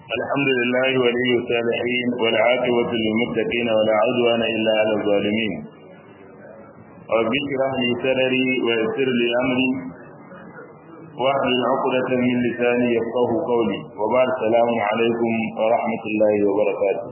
الحمد لله ولي الصالحين والعاقبة للمتقين ولا عدوان إلا على الظالمين رب اشرح لي صدري ويسر لي أمري واحلل عقدة من لساني يفقه قولي وبعد السلام عليكم ورحمة الله وبركاته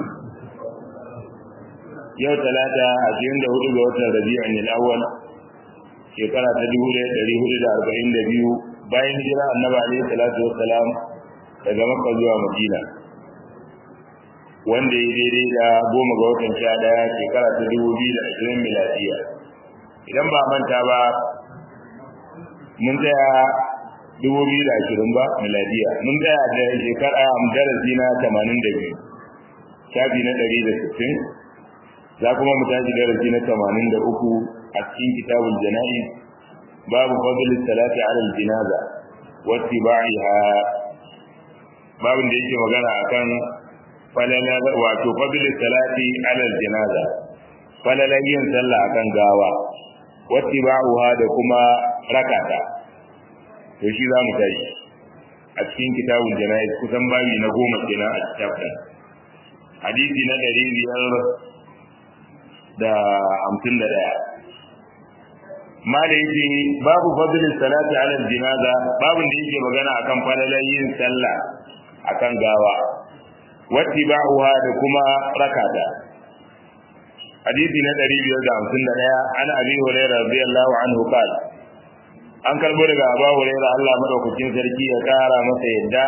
yau talata ashirin da hudu ga watan rabi'in al-awwal shekara ta dubu ɗaya ɗari hudu da arba'in da biyu bayan hijira annabi alaihi salatu wassalam daga makka zuwa madina wanda ya daidai da goma ga watan sha ɗaya shekara ta dubu biyu da ashirin miladiya idan ba manta ba mun tsaya dubu biyu da ashirin ba miladiya mun tsaya da shekara darasi na tamanin da biyu shafi na ɗari da sittin za kuma mu tashi darasi na tamanin da uku a cikin kitabul jana'iz babu fadl salati ala al-janaza wa ittiba'iha babin da yake magana akan falala wato fadl salati ala al-janaza falala yin sallah akan gawa wa ittiba'uha da kuma rakata to shi za mu tashi a cikin kitabul jana'iz kusan babi na goma kenan a cikin hadisi na ɗari biyar da hamsin da ɗaya ma da yake babu fadlin salati ala jinaza babin da yake magana akan falalan yin sallah akan gawa wati ba'uha da kuma rakata hadisi na 551 an abi hurairah radiyallahu anhu qala an karbo daga abu hurairah Allah madaukakin sarki ya kara masa yadda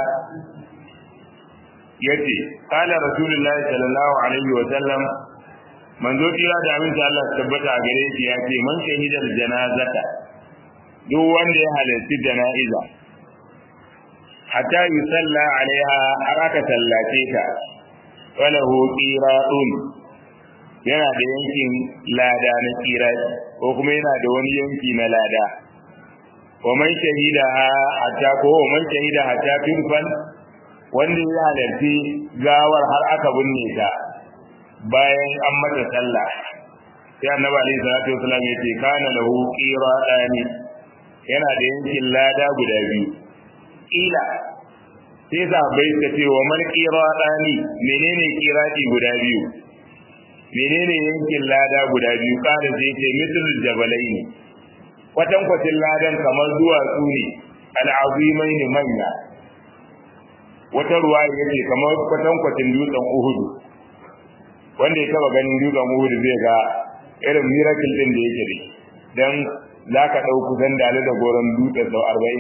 yace qala rasulullahi sallallahu alaihi wa sallam manzo kira da abin da Allah tabbata a gare shi ya ce man shahidal janazata duk wanda ya halarci jana'iza hatta yusalla alaiha har aka sallace ta walahu qiratun yana da yankin lada na qirati ko kuma yana da wani yanki na lada wa man shahida hatta ko man shahida hatta turfan wanda ya halarci gawar har aka binne ta bayan an mata sallah sai annabi alaihi salatu wasallam ya ce kana lahu qiradani yana da yankin lada guda biyu kila sai sahabbai suka ce wa man qiradani menene qirati guda biyu menene yankin lada guda biyu kana sai ce mislu jabalaini kwatan kwatin ladan kamar duwatsu ne al'azimain manya wata ruwa yace kamar kwatan kwatin dutsen uhudu wanda ya taba ganin dutsen Uhud zai ga irin miracle din da yake da dan zaka dau kusan dale da goron dutse sau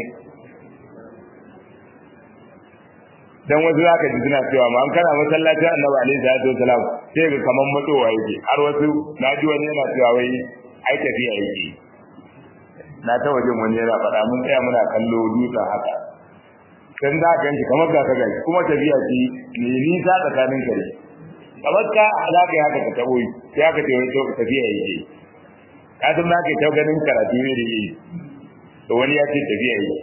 40 dan wasu zaka ji suna cewa ma an kana masallacin Annabi alaihi salatu wasalam sai ga kaman matsowa yake har wasu naji wani yana cewa wai ai tafiya yake na ta wajen wani yana faɗa mun tsaya muna kallo dutsen haka dan za ka ganshi kamar ga ka gani kuma tafiya ce ne nisa tsakanin ka ne kamar ka za ka yi haka ka tabo yi sai aka ce wani tafiya yake ka san za ka yi ta ganin karatu ne da yi to wani ya ce tafiya yake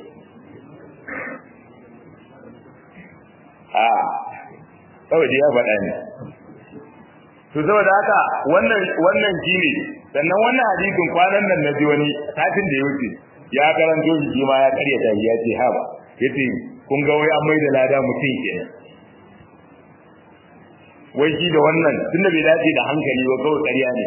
a kawai da ya faɗa ne to saboda haka wannan wannan shine sannan wannan hadisin kwanan nan na ji wani satin da ya wuce ya karanto shi ma ya karyata ya ce ha ba yace kun ga wai an mai da lada mutum kenan wai shi da wannan tunda bai dace da hankali ba kawai ƙarya ne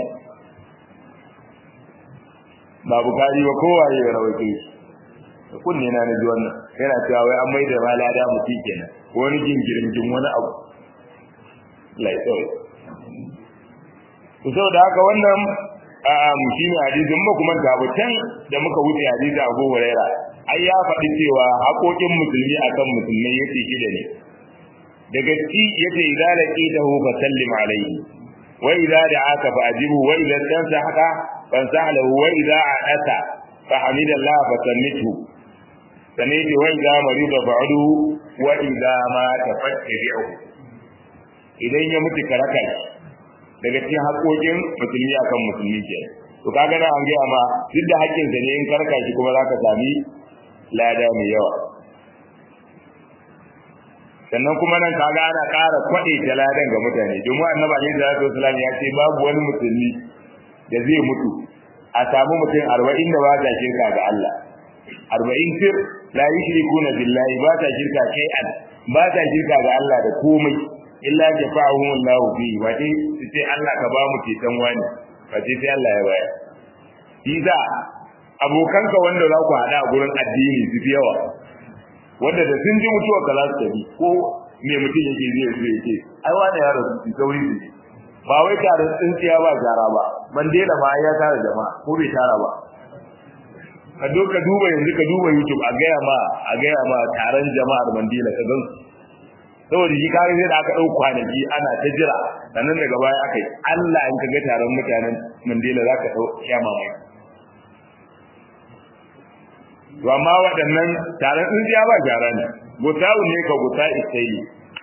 ba bukari ba kowa ya rawaito shi da kunne na naji wannan yana cewa wai an maida ma lada mutum kenan wani jingirin jin wani abu laifin to saboda haka wannan shi ne hadisin ba kuma gabutan da muka wuce hadisi Abu Huraira ai ya faɗi cewa haƙoƙin musulmi akan musulmai yake shida ne daga ci yace idza laqitahu fa sallim alayhi wa idza da'aka fa ajibu wa idza tansahaka fansah lahu wa idza a'ata fa hamidallah fa sammithu sanai ce wa idza marida fa'udu wa idza ma tafattabi'u idan ya mutu karaka daga cikin haƙoƙin musulmi akan musulmi ke to kaga nan an ga ma duk da haƙƙin sa ne in karka shi kuma zaka sami lada mai yawa sannan kuma nan kaga ana ƙara kwaɗe taladan ga mutane domin annabi alaihi salatu wasallam ya ce babu wani musulmi da zai mutu a samu mutum arba'in da ba ta shirka ga Allah arba'in tir la yushrikuna billahi ba ta shirka kai an ba ta shirka ga Allah da komai illa jafa'ahum Allah fi wa dai sai Allah ka ba mu ceton wani ba sai sai Allah ya bayar Iza abokanka wanda za ku hada a gurin addini su fi yawa wanda da sun ji mutuwa ka za su tafi ko me mutum yake zai zai yake ai wani ya rasu su sauri su ba wai tare tsintsiya ba gara ba Mandela ma ya tara jama'a ko bai tara ba ka do ka duba yanzu ka duba YouTube a gaya ma a gaya ma taron jama'ar Mandela ka gan saboda shi kare sai da aka dau kwanaki ana ta jira sannan daga baya aka yi Allah in ka ga taron mutanen Mandela zaka dau kiyama mai to amma waɗannan taron tsintsiya ba gyara ne gutawu ne ka guta isaili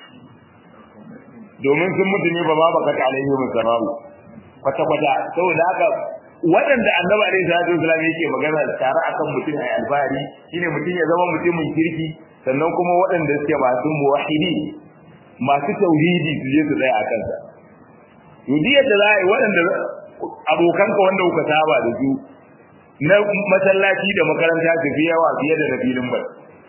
domin sun mutu ne ba ma baka ta alaihi musarrafu kwata kwata saboda haka waɗanda annabi alaihi salatu wasallam yake magana tare akan mutum ai alfahari shine mutum ya zama mutumin kirki sannan kuma waɗanda suke masu muwahhidi masu tauhidi su je su tsaya a kansa yudiyar da za a yi waɗanda abokanka wanda kuka saba da su na masallaci da makaranta su fi yawa fiye da na filin bal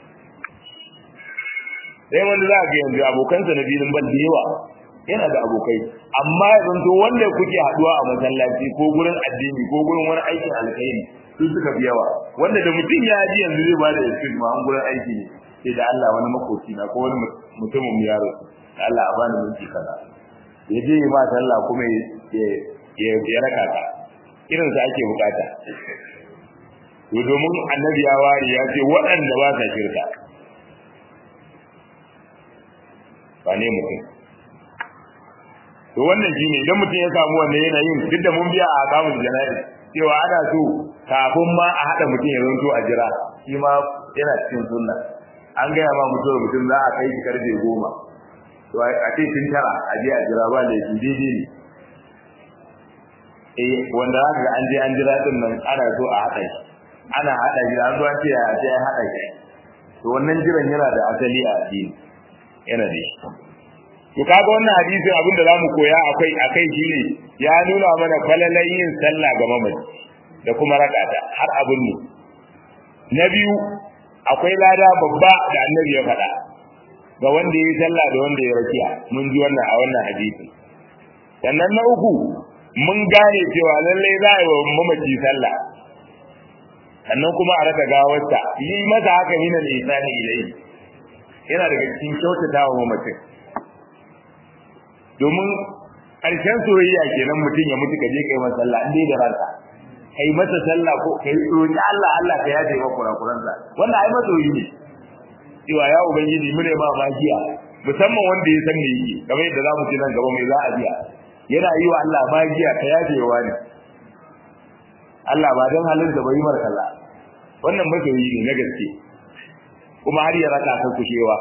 sai wanda za a ga yanzu abokansa na filin bal da yawa yana da abokai amma ya zanto wanda kuke haduwa a masallaci ko gurin addini ko gurin wani aikin alkhairi su suka fi yawa wanda da mutum ya ji yanzu zai ba da excuse ma an gurin aiki ne sai da Allah wani makoci na ko wani mutumin yaro da Allah a bani minti kaza ya je ma sallah kuma ya ya raka ka irin sa ake bukata to domin annabi ya ware ya ce waɗanda ba sa shirka ba ne mutum to wannan shine idan mutum ya samu wannan yanayin duk da mun biya a kamun jana'i cewa ana so kafin ma a haɗa mutum ya zanto a jira shi ma yana cikin sunna an gaya ma mutum mutum za a kai shi karfe goma to a ce tun tara a je a jira ba da shi daidai ne eh wanda za ga an je an jira din nan ana so a haɗa shi ana haɗa shi an zo an ce a ce an haɗa shi to wannan jiran yana da asali a addini yana da shi to kaga wannan hadisin abinda zamu koya akai akai shine ya nuna mana falalan yin sallah ga mamaci da kuma rakata har abin ne na biyu akwai lada babba da annabi ya faɗa ga wanda ya yi sallah da wanda ya rakiya mun ji wannan a wannan hadisi sannan na uku mun gane cewa lallai za a yi wa mamaci sallah sannan kuma a raka gawarsa yi masa haka min al-ihsani ilayhi yana daga cikin kyautata wa mamacin domin ƙarshen soyayya kenan mutum ya mutu ka je kai masa sallah in dai da ranka kai masa sallah ko kai roki Allah Allah ka yaje maka kurakuransa wannan ai masoyi ne cewa ya ubangiji mune ma magiya musamman wanda ya san me yake kamar yadda zamu ce nan gaba mai za a biya yana yi wa Allah magiya ka yaje wa ne Allah ba dan halin da bai mar kaza wannan masoyi ne na gaske kuma har ya raka ka kushewa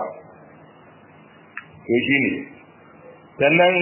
to shine sannan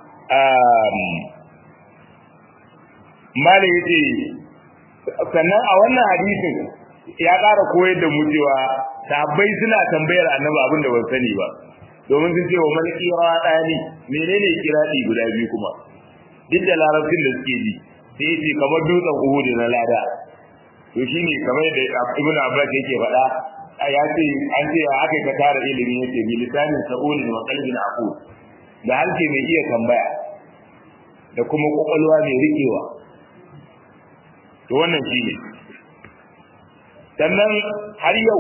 mala yace sannan a wannan hadisin ya ƙara koyar da mu cewa sahabbai suna tambayar annabi abin da ban sani ba domin sun ce wa man kira dani menene kiradi guda biyu kuma duk da larabcin da suke ji sai yace kamar dutsen Uhud na lada to shine kamar da Ibn Abbas yake faɗa ya ce an ce aka ka tara ilimi yace bi lisanin sa'ulin wa qalbin aqul da harshe mai iya tambaya da kuma kwakwalwa mai riƙewa to wannan shi ne sannan har yau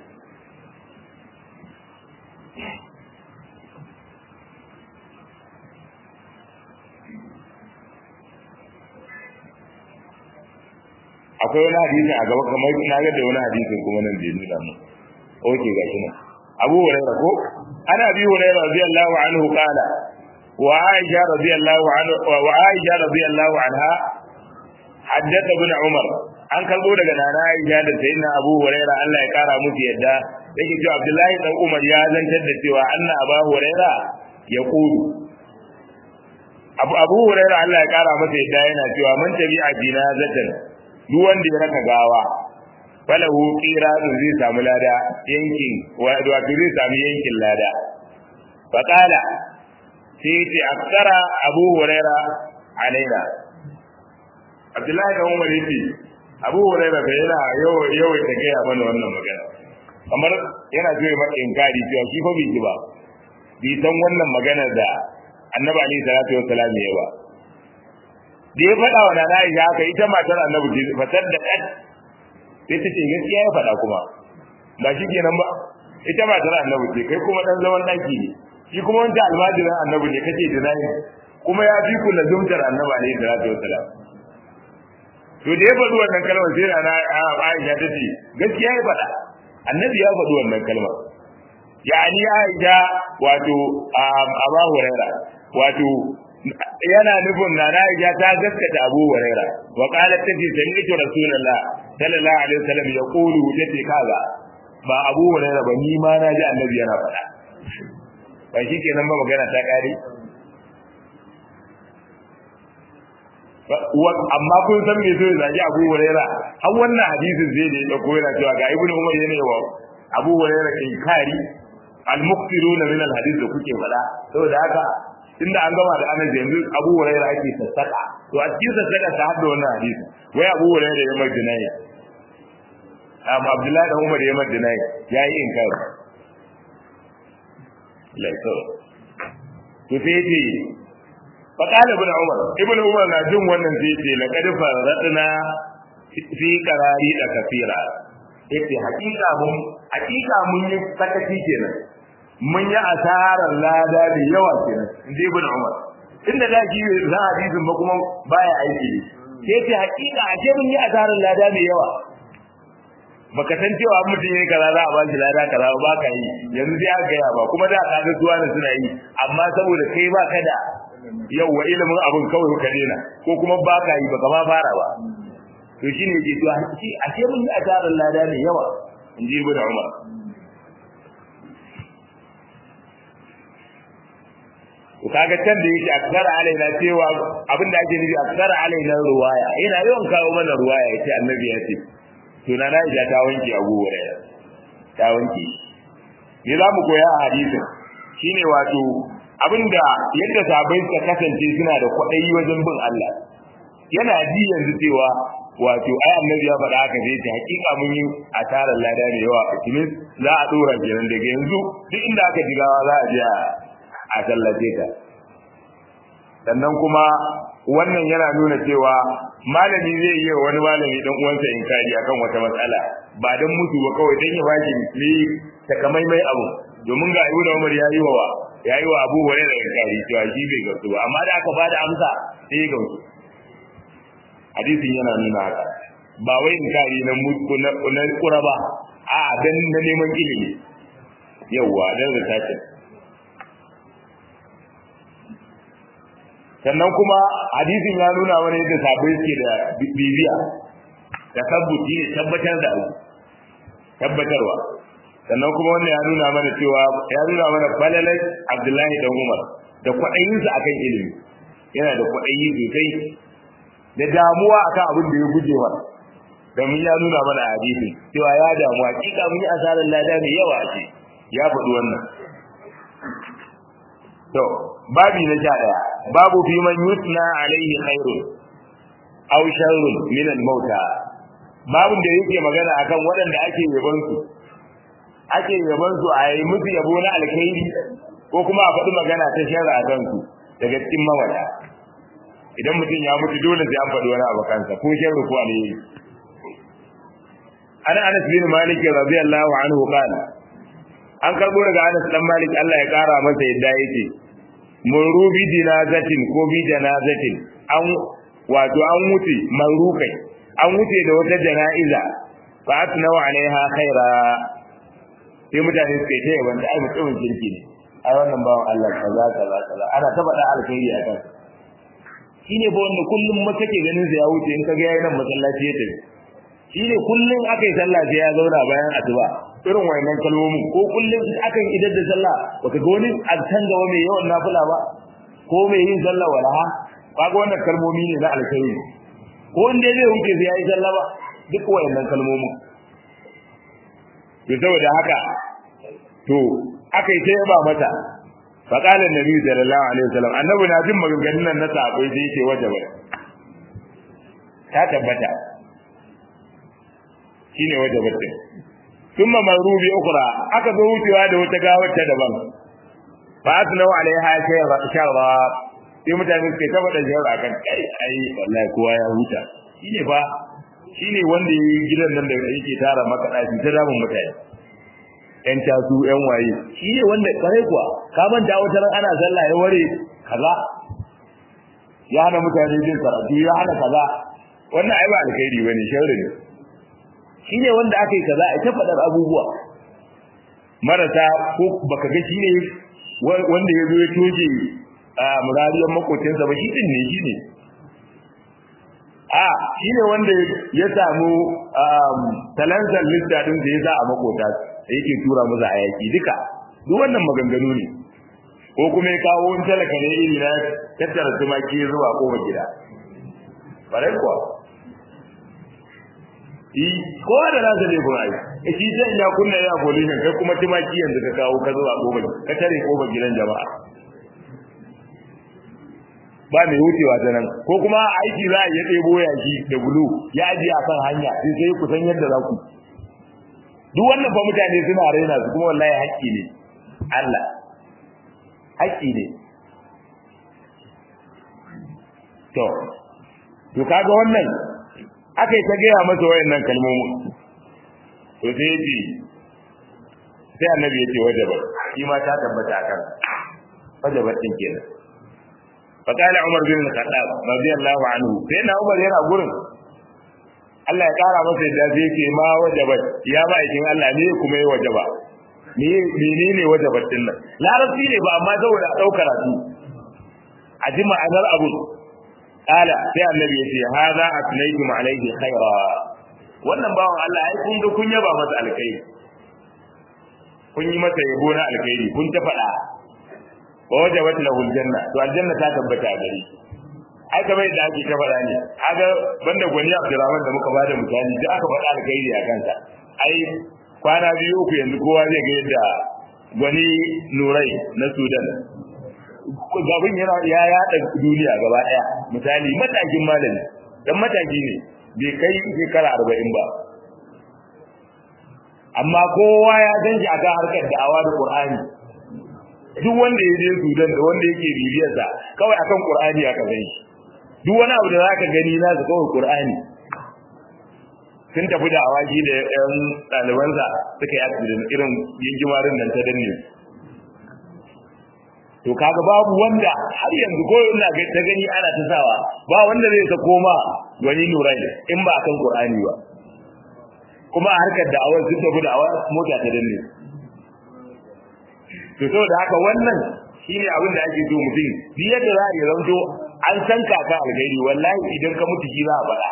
akwai wani hadisi a gaba kamar na ga da wani hadisin kuma nan bai nuna mu oke ga shi nan abu hurairah ko ana bi hurairah radiyallahu anhu qala wa aisha radiyallahu anhu wa aisha radiyallahu anha haddatha ibn umar an kalbo daga nana aisha da sayyidina abu hurairah Allah ya kara musu yadda yake cewa abdullahi dan umar ya zantar da cewa anna abu hurairah ya kudu abu abu hurairah Allah ya kara masa yadda yana cewa man tabi'a jinazatan duk wanda ya raka gawa falahu qiratun zai samu lada yankin wato zai samu yankin lada faqala sai ce aksara abu huraira alaina abdullahi da umar yace abu huraira bai yana yau yau ta kai mana wannan magana kamar yana so ya maka inkari cewa shi fa bai ji ba bai san wannan maganar da annabi alaihi salatu wassalam ya ba da ya faɗa wa nana Aisha haka ita matar annabi ce fatar da kad sai ta ce gaskiya ya faɗa kuma ba shi kenan ba ita matar annabi ce kai kuma dan zaman daki ne shi kuma wanda almajirin annabi ne kace da nayi kuma ya fi ku lazumtar annabi alaihi salatu wassalam to da ya faɗi wannan kalmar sai nana Aisha ta ce gaskiya ya faɗa annabi ya faɗi wannan kalmar yani Aisha wato Abu Hurairah wato yana nufin na Aisha ta gaskata Abu Huraira wa qalat tace sami'tu Rasulullah sallallahu alaihi wasallam yaqulu tace kaga ba Abu Huraira ba ni ma na ji Annabi yana faɗa ba shi kenan ba magana ta kare amma kun san me so zagi Abu Huraira har wannan hadisin zai da ya dauko yana cewa ga Ibn Umar yana yawa Abu Huraira inkari al-muqtiruna min al-hadith da kuke faɗa saboda haka tunda an gama da anas yanzu abu hurairah ake sassaka to a cikin sassaka ta hadda wannan hadisi wai abu hurairah ya mai dinai amma abdullahi da umar ya mai dinai yayi inkar laito to sai ce faqala ibn umar ibn umar na jin wannan sai ce laqad faradna fi qarari da kafira yace hakika mun hakika mun yi sakaci kenan mun yi asarar lada da yawa kenan inda ibn umar inda da shi za hadisin ba kuma baya aiki sai ce hakika ashe mun yi asarar lada mai yawa baka san cewa mutum yayi kaza za a ba shi lada kaza ba ka yi yanzu sai aka gaya ba kuma da ka ga zuwa ne suna yi amma saboda kai ba ka da yawa ilimin abin kawai ka dena ko kuma ba ka yi baka ma fara ba to shine yake to ashe mun yi asarar lada mai yawa inji ibn umar to kaga can da yake aksara alaina cewa abin da ake nufi aksara alaina ruwaya yana yawan kawo mana ruwaya yace annabi ya ce to na na ija ta wanke abu wuraya ta wanke me za mu koya a hadisin shine wato abinda yadda sabai suka kasance suna da kwaɗayi wajen bin Allah yana ji yanzu cewa wato ai annabi ya faɗa haka sai ta hakika mun yi asarar lada da yawa a cikin za a dora kenan daga yanzu duk inda aka jigawa za a je a tallace ta sannan kuma wannan yana nuna cewa malami zai yi wani malami dan uwansa inkari akan wata matsala ba dan mutu ba kawai dan ya baki ne takamaimai abu domin ga Ibn Umar yayi wa yayi wa Abu Hurairah inkari cewa shi bai gamsu ba amma da aka bada amsa sai ya gamsu hadisin yana nuna haka ba wai inkari na mutu na kura ba a dan na neman ilimi yawa dan zakatin sannan kuma hadisin ya nuna mana yadda sabai suke da bibiya da tabbuti ne tabbatar da abu tabbatarwa sannan kuma wannan ya nuna mana cewa ya nuna mana falalai abdullahi dan umar da kwaɗayinsa akan ilimi yana da kwaɗayi sosai da damuwa akan abin da ya guje wa domin ya nuna mana a hadisin cewa ya damu hakika mun yi asarar lada mai yawa ce ya faɗi wannan to babi na sha daya babu fi man yutna alaihi khairun aw sharrun min al-mauta babun da yake magana akan waɗanda ake yaban su ake yaban su a yi musu yabo na alkhairi ko kuma a faɗi magana ta sharri a kan su daga cikin mawada idan mutum ya mutu dole sai an faɗi wani abu kansa ko sharri ko alheri ana Anas bin Malik radiyallahu anhu qala an karbo daga Anas dan Malik Allah ya kara masa yadda yake muru bi jinazatin ko bi janazatin an wato an wuce marukai an wuce da wata jana'iza fa atnawa alaiha khaira sai mutane suka ce wanda ai mutumin kirki ne ai wannan bawan Allah kaza kaza kaza ana ta faɗa alkhairi a kan shine ba wanda kullum ma kake ganin sa ya wuce in kaga yayin nan masallaci ya tafi shine kullum akai sallah sai ya zauna bayan asuba irin wayannan kalmomin ko kullum akan idar da sallah baka ga wani azan gaba mai yawan nafila ba ko mai yin sallah walaha kaga wannan kalmomi ne na alkhairi ko inda zai wuce sai yayi sallah ba duk wayannan kalmomin to saboda haka to akai ta yaba mata fa qala annabi sallallahu alaihi wasallam annabi na jin maganganun nan na sahabbai sai yake wajaba ta tabbata shine wajabatin thumma maru bi ukhra aka zo wucewa da wata gawar ta daban fa asnau alaiha shayra sharra sai mutane suke ta faɗa shayra akan kai ai wallahi kowa ya huta shine fa shine wanda yayi gidan nan da yake tara maka dafi ta damun mutane yan tasu yan waye shine wanda kare kuwa ka manta wata ran ana sallah ya ware kaza ya hana mutane jin karatu ya hana kaza wannan ai ba alkhairi bane sharri ne shine wanda aka yi kaza a ta faɗar abubuwa marasa ko baka ga shine wanda ya zo ya toje a murariyar makocinsa ba shi din ne shi ne a shi ne wanda ya samu talantar lista din da ya za a makota da yake tura musu hayaki duka duk wannan maganganu ne ko kuma ya kawo wani talaka ne iri na tattara tumaki zuwa kofar gida bare kuwa kowa da nasa ne kuma ai shi zai ya kunna ya polisin kai kuma tumaki yanzu ka kawo ka zuwa kofar ka tare kofar gidan jama'a ba mai wucewa ta nan ko kuma aiki za a yi ɗebo yaki da bulu ya ajiye a kan hanya sai sai ku san yadda za ku duk wannan fa mutane suna raina su kuma wallahi haƙƙi ne Allah haƙƙi ne to to kaga wannan aka yi ta gaya masa wayannan kalmomin to sai ya ce sai annabi ya ce wajabar shi ma ta tabbata akan wajabar din kenan فقال عمر بن الخطاب رضي الله عنه سيدنا عمر yana gurin Allah ya kara masa yadda zai ce ma wajabat ya ba ikin Allah ne kuma ya wajaba me menene wajabat din nan larabci ne ba amma saboda daukar su a ji ma'anar abu kala sai annabi ya ce hadha atlaykum alayhi khaira wannan bawan Allah ai kun ga kun yaba masa alkhairi kun yi masa yabo na alkhairi kun ta faɗa wa wajabat lahu aljanna to aljanna ta tabbata a gare ai kamar yadda ake ta faɗa ne kaga banda gwani Abdurrahman da muka bada misali da aka faɗa alkhairi a kansa ai kwana biyu uku yanzu kowa zai ga yadda gwani Nurai na Sudan gabin yana ya yada duniya gaba daya misali matakin malami dan mataki ne bai kai shekara arba'in ba amma kowa ya san shi akan harkar da'awa da Qur'ani duk wanda ya je Sudan da wanda yake bibiyar sa kawai akan Qur'ani aka san shi duk wani abu da zaka gani na su kawai Qur'ani sun tafi da awaki da ƴan ɗalibansa suka yi accident irin gingimarin nan ta danne to kaga babu wanda har yanzu ko ina ga ta gani ana ta sawa ba wanda zai sa koma wani nurai in ba akan Qur'ani ba kuma a harkar da'awar sun tafi da awar mota ta danne to saboda haka wannan shine abin da ake so mutum duk yadda za a yi zanto an san kaka algairi wallahi idan ka mutu shi za a faɗa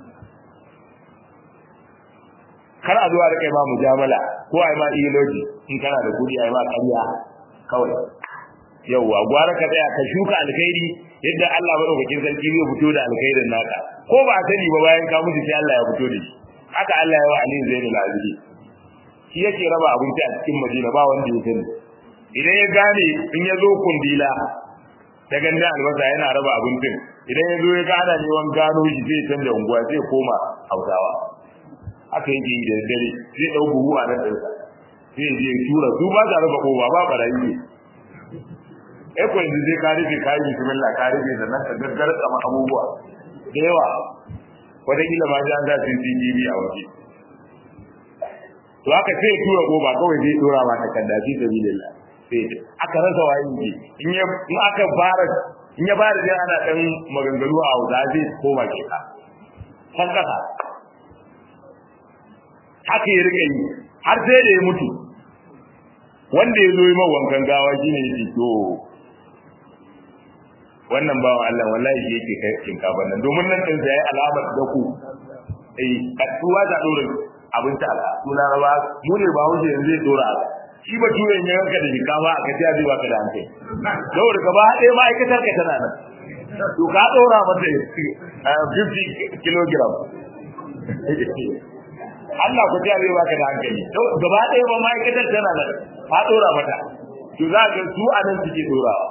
kar a zuwa da kai ma mujamala ko ai ma ideology in kana da kudi ai ma ƙarya kawai yawwa gwara ka tsaya ka shuka alkhairi yadda Allah madaukakin sarki zai fito da alkhairin naka ko ba a sani ba bayan ka mutu sai Allah ya fito da shi haka Allah ya wa Ali Zainul Abidin shi yake raba abinci a cikin Madina ba wanda ya sani idan ya gane in ya zo kundila ta ganda albasa yana raba abincin idan ya zo ya gana neman gano shi zai canza unguwa zai koma Hausawa haka yake yi da dare zai dau buhu a nan ɗinsa sai ya je tura su ba za raba kowa ba barayi ne ai ko yanzu sai ka rufe kayan bismillah ka rufe da nan ka gaggara tsama abubuwa da yawa wataƙila ma ji an za su CCTV a waje to haka sai tura ko ba kawai zai tura ma takarda fi sabilillah sai aka rasa wayin ji in ya in aka fara in ya fara jin ana dan maganganu a Hausa zai koma ke ka san kasa haka ya rika yi har sai da ya mutu wanda ya zo yi wankan gawa shine yake to wannan bawan Allah wallahi shi yake kai shinkafa nan domin nan din sai alamar da ku eh kasuwa da dore abin ta ala suna rawa mu ne ba wuce yanzu zai dora shi ba tuwe ne yanka da shinkafa aka ta zai baka da hankai dole ka ba ɗaya ma'aikatar ka tana nan to ka dora mata 50 kilogram Allah ku ta zai baka da hankali gaba ɗaya ba ma'aikatar tana nan ka dora mata to za ka su anan suke dorawa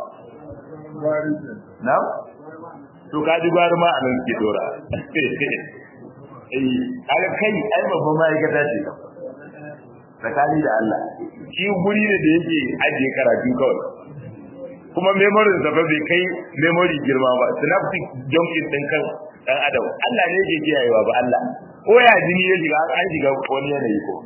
na to ka ji gwari ma a nan suke dora eh kaga kai ai babban ma'aikata ce tsakani da Allah shi guri ne da yake ajiye karatu kawai kuma memory sa ba bai kai memory girma ba synaptic junction din kan dan adam Allah ne yake kiyayewa ba Allah ko ya jini ya shiga an shiga wani yanayi ko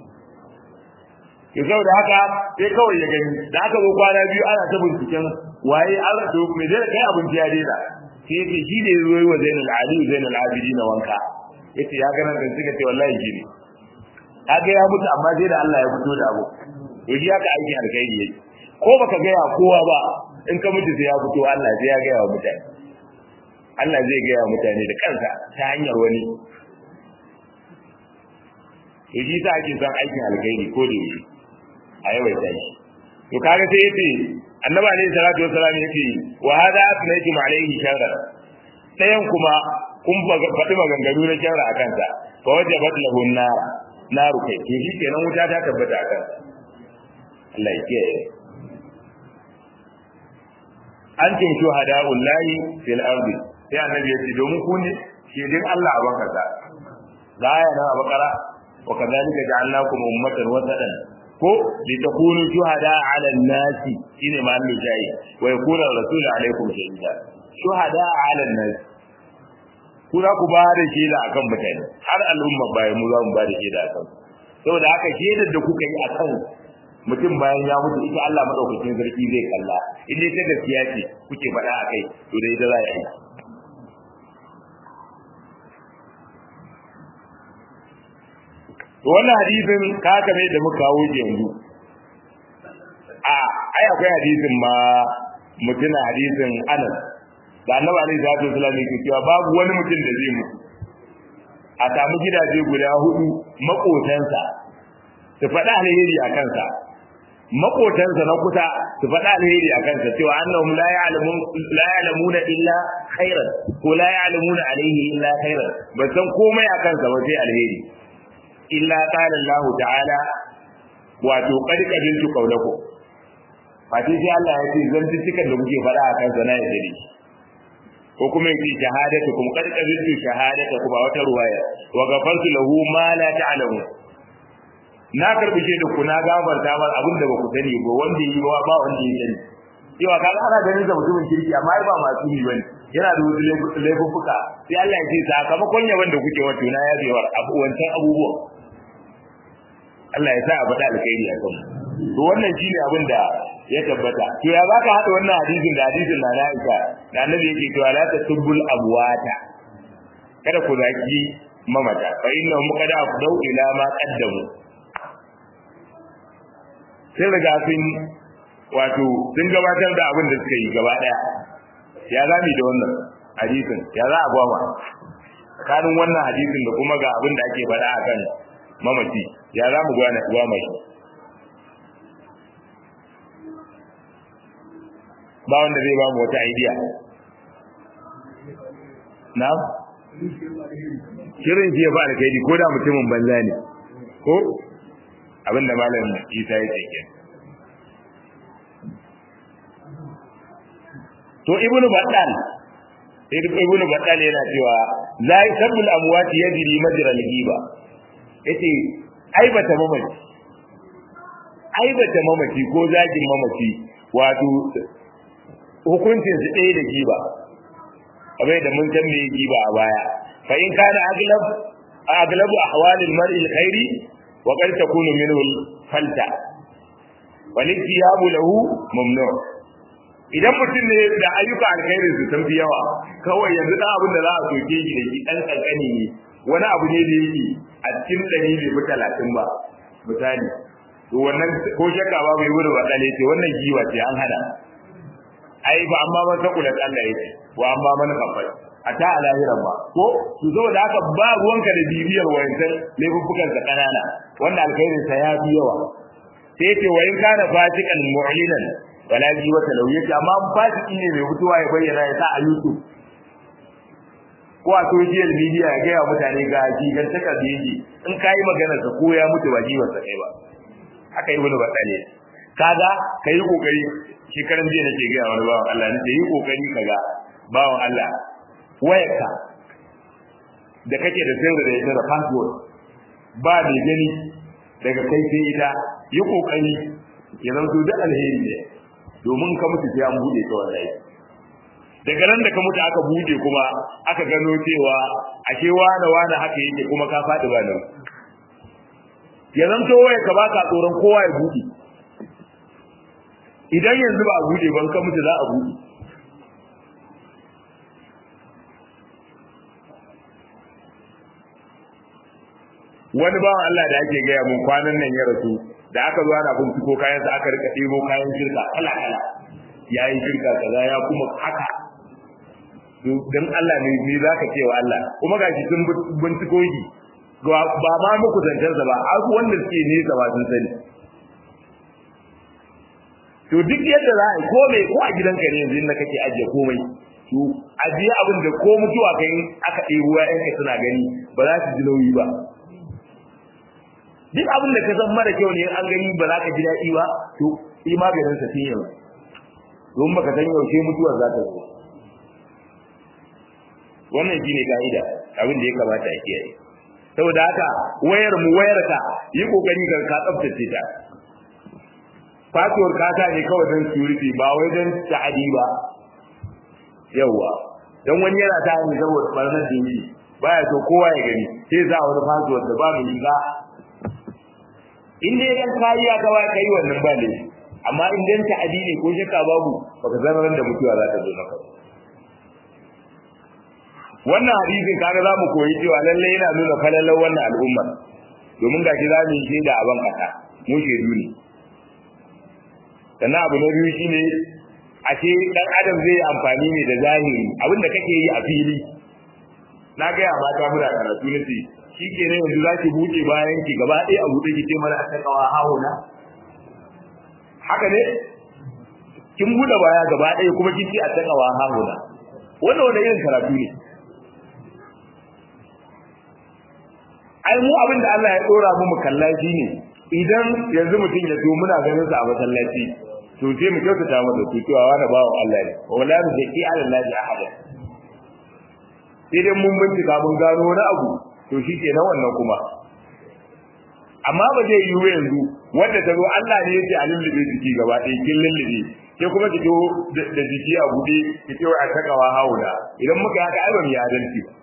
yau da haka sai kawai ya gani da aka zo kwana biyu ana ta binciken waye an rasu me dai kai abinci ya daina sai yace shi ne zo yi wa Zainul Ali Zainul Abidin wanka yace ya ganin da suka ce wallahi shi ne kaga ya mutu amma sai da Allah ya fito da abu to shi haka aikin alkhairi yake ko baka ga ya kowa ba in ka mutu sai ya fito Allah sai ya ga ya mutane Allah zai ga ya mutane da kansa ta hanyar wani to shi sa ake son aikin alkhairi ko da yake a yawaita shi to kaga sai yace annabi alayhi salatu wassalam yace wa hada asnaytum alayhi sharra dayan kuma kun faɗi maganganu na sharra akan sa fa wajabat lahu nar naru kai to shi kenan wuta ta tabbata akan sa Allah ya kiyaye antum shuhada'ul lahi fil ardi sai annabi yace domin ku ne shedin Allah a banka sa ga aya na bakara wa kadhalika ja'alnakum ummatan wasatan ko li takunu shuhada 'ala an-nasi shine ma Allah jayi wa yakuna rasulu alaikum shahida shuhada 'ala an-nasi ku za ku ba da shaida akan mutane har al'umma bayan mu za mu ba da shaida akan saboda haka shaidar da kuka yi akan mutum bayan ya mutu ita Allah madaukakin sarki zai kalla in dai ta gaskiya ce kuke faɗa akai to dai ita za a yi wannan hadisin ka kame da muka kawo yanzu a ai akwai hadisin ma mutuna hadisin Anas da Annabi alaihi salatu wasallam yake cewa babu wani mutum da zai mutu a samu gidaje guda hudu makotansa su faɗa alheri a kansa makotansa na kusa su faɗa alheri a kansa cewa annahum la ya'lamun la ya'lamuna illa khairan ko la ya'lamuna alaihi illa khairan ba san komai a kansa ba sai alheri illa qala Allah ta'ala wato qad qabiltu qawlaku fati sai Allah ya ce zan cikin da kuke faɗa a kansa na ya dare ko kuma yake shahadatu kuma qad qabiltu shahadatu kuma wata ruwaya wa ghafartu lahu ma la ta'lamu na karbi shi da ku na gafarta mar abin da ba ku sani ba wanda yi ba ba wanda ya sani cewa kaga ana ganin da mutumin kirki amma ai ba masu yi bane yana da wasu laifuffuka sai Allah ya ce sakamakon yaban da kuke wato na ya bewar abu wancan abubuwan Allah ya sa a faɗa alkhairi a kanmu to wannan shine abin da ya tabbata to ya zaka hada wannan hadisin da hadisin na Aisha da Annabi yake cewa la tasubbul abwata kada ku zaki mamata fa innahum qad afdau ila ma qaddamu sai riga sun wato sun gabatar da abin da suka yi gaba daya ya zami da wannan hadisin ya za a gwama tsakanin wannan hadisin da kuma ga abin da ake faɗa a kan mamaci ya za mu gwama shi ba wanda zai ba mu wata idea na shirin shi ya ba alkaidi ko da mutumin banza ne ko abinda malam isa ya ce to ibnu battal ibnu battal yana cewa la yasbul amwati yajri majra al-ghiba yace aibata mamaci aibata mamaci ko zagin mamaci wato hukuncin su ɗaya da giba abai da mun san me giba a baya fa in kana aglab aglabu ahwalil mar'i al-khairi wa qad takunu minhu al-falta wal istiyabu lahu mamnu' idan mutum ne da ayyuka alkhairi su san fi yawa kawai yanzu dan abin da za a soke shi da shi dan kankani ne wani abu ne da yake a cikin ɗari bai fi talatin ba misali to wannan ko shakka ba bai wuri wadale ce wannan giwa ce an hada ai ba amma ban sakula Allah yake wa amma man kafai a ta alahiran ba ko su zo da haka ba ruwanka da bibiyar wayancan laifuffukan sa kanana wanda alkhairin sa ya fi yawa sai ce wa in kana fasikan mu'linan wala ji wata lauye amma fasiki ne mai fitowa ya bayyana ya sa a YouTube ko a social media ya gaya mutane ga jigan taka da yake in kai magana sa ko ya mutu ba jiwon sa kai ba haka yi wani batsale kaga kai kokari shekaran jiya nake gaya wani bawan Allah ne yi kokari kaga bawan Allah wayarka da kake da sayar da ita da password ba mai gani daga kai sai ita yi kokari ya zanto da alheri ne domin ka mutu sai an bude ka wallahi daga nan da ka mutu aka bude kuma aka gano cewa ashe wane wane haka yake kuma ka faɗi ba nan ya zanto waye ka baka tsoron kowa ya bude idan yanzu ba a bude ban ka mutu za a bude wani bawan Allah da ake gaya mun kwanan nan ya rasu da aka zo ana binciko kayan sa aka rika ɗebo kayan shirka kala kala yayin shirka kaza ya kuma haka dan Allah ne ni zaka ce wa Allah kuma gashi sun binciko shi ba ma muku zancensa ba a wanda suke nesa ba sun sani to duk yadda za a yi ko mai ko a gidanka ne yanzu inda kake ajiye komai to ajiye abin da ko mutuwa kai aka ɗebo ya'yanka suna gani ba za su ji nauyi ba duk abin da ka san mara kyau ne an gani ba za ka ji daɗi ba to yi maganin sa tun yanzu don baka san yaushe mutuwar za ta zo wannan shine ka'ida abin da ya kamata a kiyaye saboda haka wayar mu wayar ka yi kokari ka ka tsaftace ta fatuwar kata ne kawai don security ba wai don ta'adi ba yawa dan wani yana ta yi saboda barnar da yake baya so kowa ya gani sai za wani fatuwar da ba mai shiga in dai dan kariya ka wai kai wannan ba ne amma in dan ta'adi ne ko shakka babu baka zama ran da mutuwa za ta zo maka wannan hadisin kaga za mu koyi cewa lalle yana nuna falalar wannan al'umma domin ga shi za mu yi shaida a ban kasa mu shaidu ne sannan abu na biyu shine ashe dan adam zai amfani ne da zahiri abinda kake yi a fili na gaya mata muna karatu na ce shi ke ne yanzu za ki buɗe bayan ki gaba ɗaya a buɗe ki ce mana a takawa hahuna haka ne kin buɗe baya gaba ɗaya kuma kin ce a takawa hahuna wannan wanda irin karatu ne ai mu abin da Allah ya dora mu mu kalla shi ne idan yanzu mutum ya zo muna ganin sa a masallaci to sai mu kyautata masa to cewa wani bawo Allah ne wala mu zaki ala Allah ahada sai dai mun bincika mun gano wani abu to shi ke nan wannan kuma amma ba zai yiwu yanzu wanda ta zo Allah ne yake a lullube jiki gaba ɗaya kin lullube ke kuma ki zo da jiki a buɗe ki ce wa a takawa haula idan muka haka ai ba mu yi adalci ba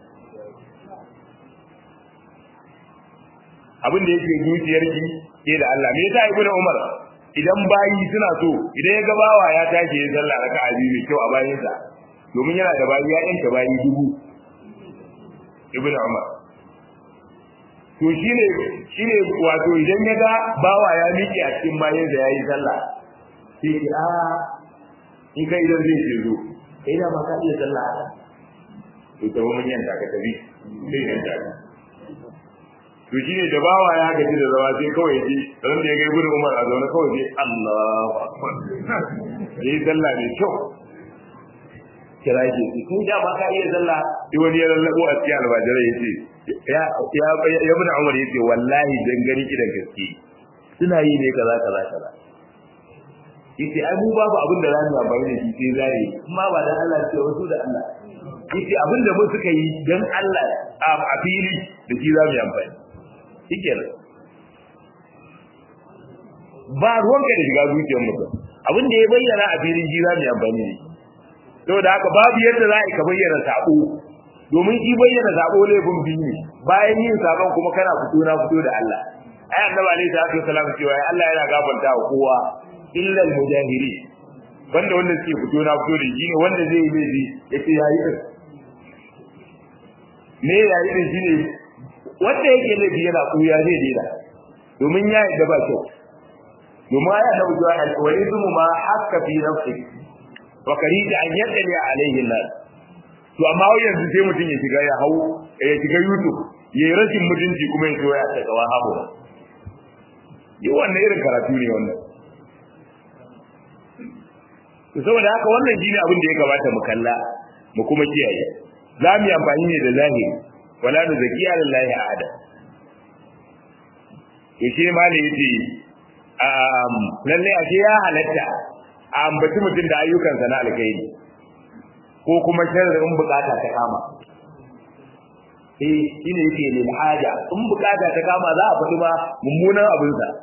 abin da yake zuciyar ki ke da Allah me yasa ibnu Umar idan bayi suna so idan ya gabawa ya tashi ya sallah raka'a biyu mai kyau a bayin sa domin yana da bayi ya yanke bayi dubu ibnu Umar to shine shine wato idan ya ga bawa ya miƙe a cikin bayin sa yayi sallah sai ki a in kai idan zai ce zo kai da ma ka iya sallah to ta mun yanta ka tabi sai yanta ka to shi ne da bawa ya gaji da zama sai kawai ji ran da ya ga ibnu umar a zaune kawai ji Allahu akbar yayi sallah ne kyau kira ke shi kai da ba ka iya sallah sai wani ya lallabo a cikin albajirai yace ya ya ya ibnu umar yace wallahi dan gani kidan gaske suna yi ne kaza kaza kaza yace ai mu babu abin da zamu amfani da shi sai zare kuma ba dan Allah ce wasu da Allah yace abin da mu suka yi dan Allah a fili da shi zamu yi amfani shikenan ba ruwanka da shiga zuciyar mutum abin da ya bayyana a filin ji za mu yi amfani ne saboda haka babu yadda za a ka bayyana sabo domin shi bayyana sabo laifin biyu ne bayan yin sabon kuma kana fito na fito da Allah ai annabi alaihi salatu wasallam cewa Allah yana gafarta wa kowa illa al-mujahiri banda wanda suke fito na fito da shi ne wanda zai yi laifi yace yayi din me yayi din shine wanda yake laifi yana kuya zai dena domin ya yi ba kyau domin aya da wujuwa al-walidu ma hakka fi nafsi wa karida an yadali alaihi nas to amma yanzu sai mutum ya shiga ya hau ya shiga YouTube ya yi rashin mutunci kuma ya zo ya ta gawa habo yi wannan irin karatu ne wannan to saboda haka wannan shine abin da ya kamata mu kalla mu kuma kiyaye za mu yi amfani ne da zahiri wala nu zakiya lillahi ahada to shi ma ne yace um lalle ashe ya halatta a ambaci mutum da ayyukansa na alkhairi ko kuma sharrin bukata ta kama eh shine yake lil haja in bukata ta kama za a faɗi ma mummunan abin sa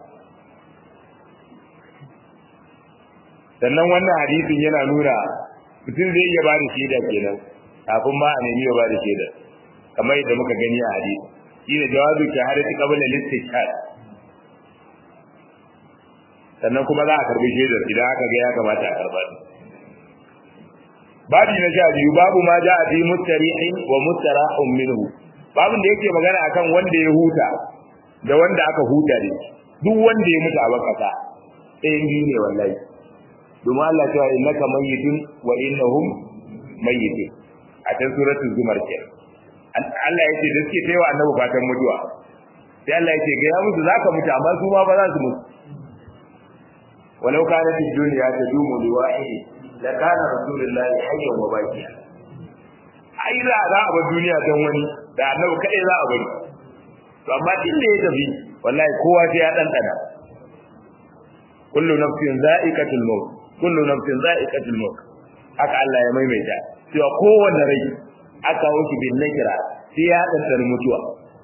sannan wannan hadisin yana nuna mutum zai iya bada shaida kenan kafin ma a nemi ya bada shaida kamar yadda muka gani a hadisi shine jawazu shahadati qabla al-istishhad sannan kuma za a karbi shaidar idan aka ga ya kamata a karba babu na sha biyu babu ma ja a fi mustarihin wa mustarahun minhu babin da yake magana akan wanda ya huta da wanda aka huta ne duk wanda ya mutu a bakasa ɗayan biyu ne wallahi domin Allah cewa innaka mayyitun wa innahum mayyitun a can suratul zumar ke Allah yake da suke taiwa annabi fatan mutuwa sai Allah yake ga ya musu zaka mutu amma su ma ba za su mutu walau kana fi dunya tadumu liwahi la kana rasulullahi hayyan wa baqiya ai za za a bar duniya don wani da annabi kadai za a bari to amma din da ya tafi wallahi kowa sai ya dandana kullu nafsin za'iqatul maut kullu nafsin za'iqatul maut haka Allah ya maimaita cewa kowanne rai aka wuce bin nakira sai ya dandana mutuwa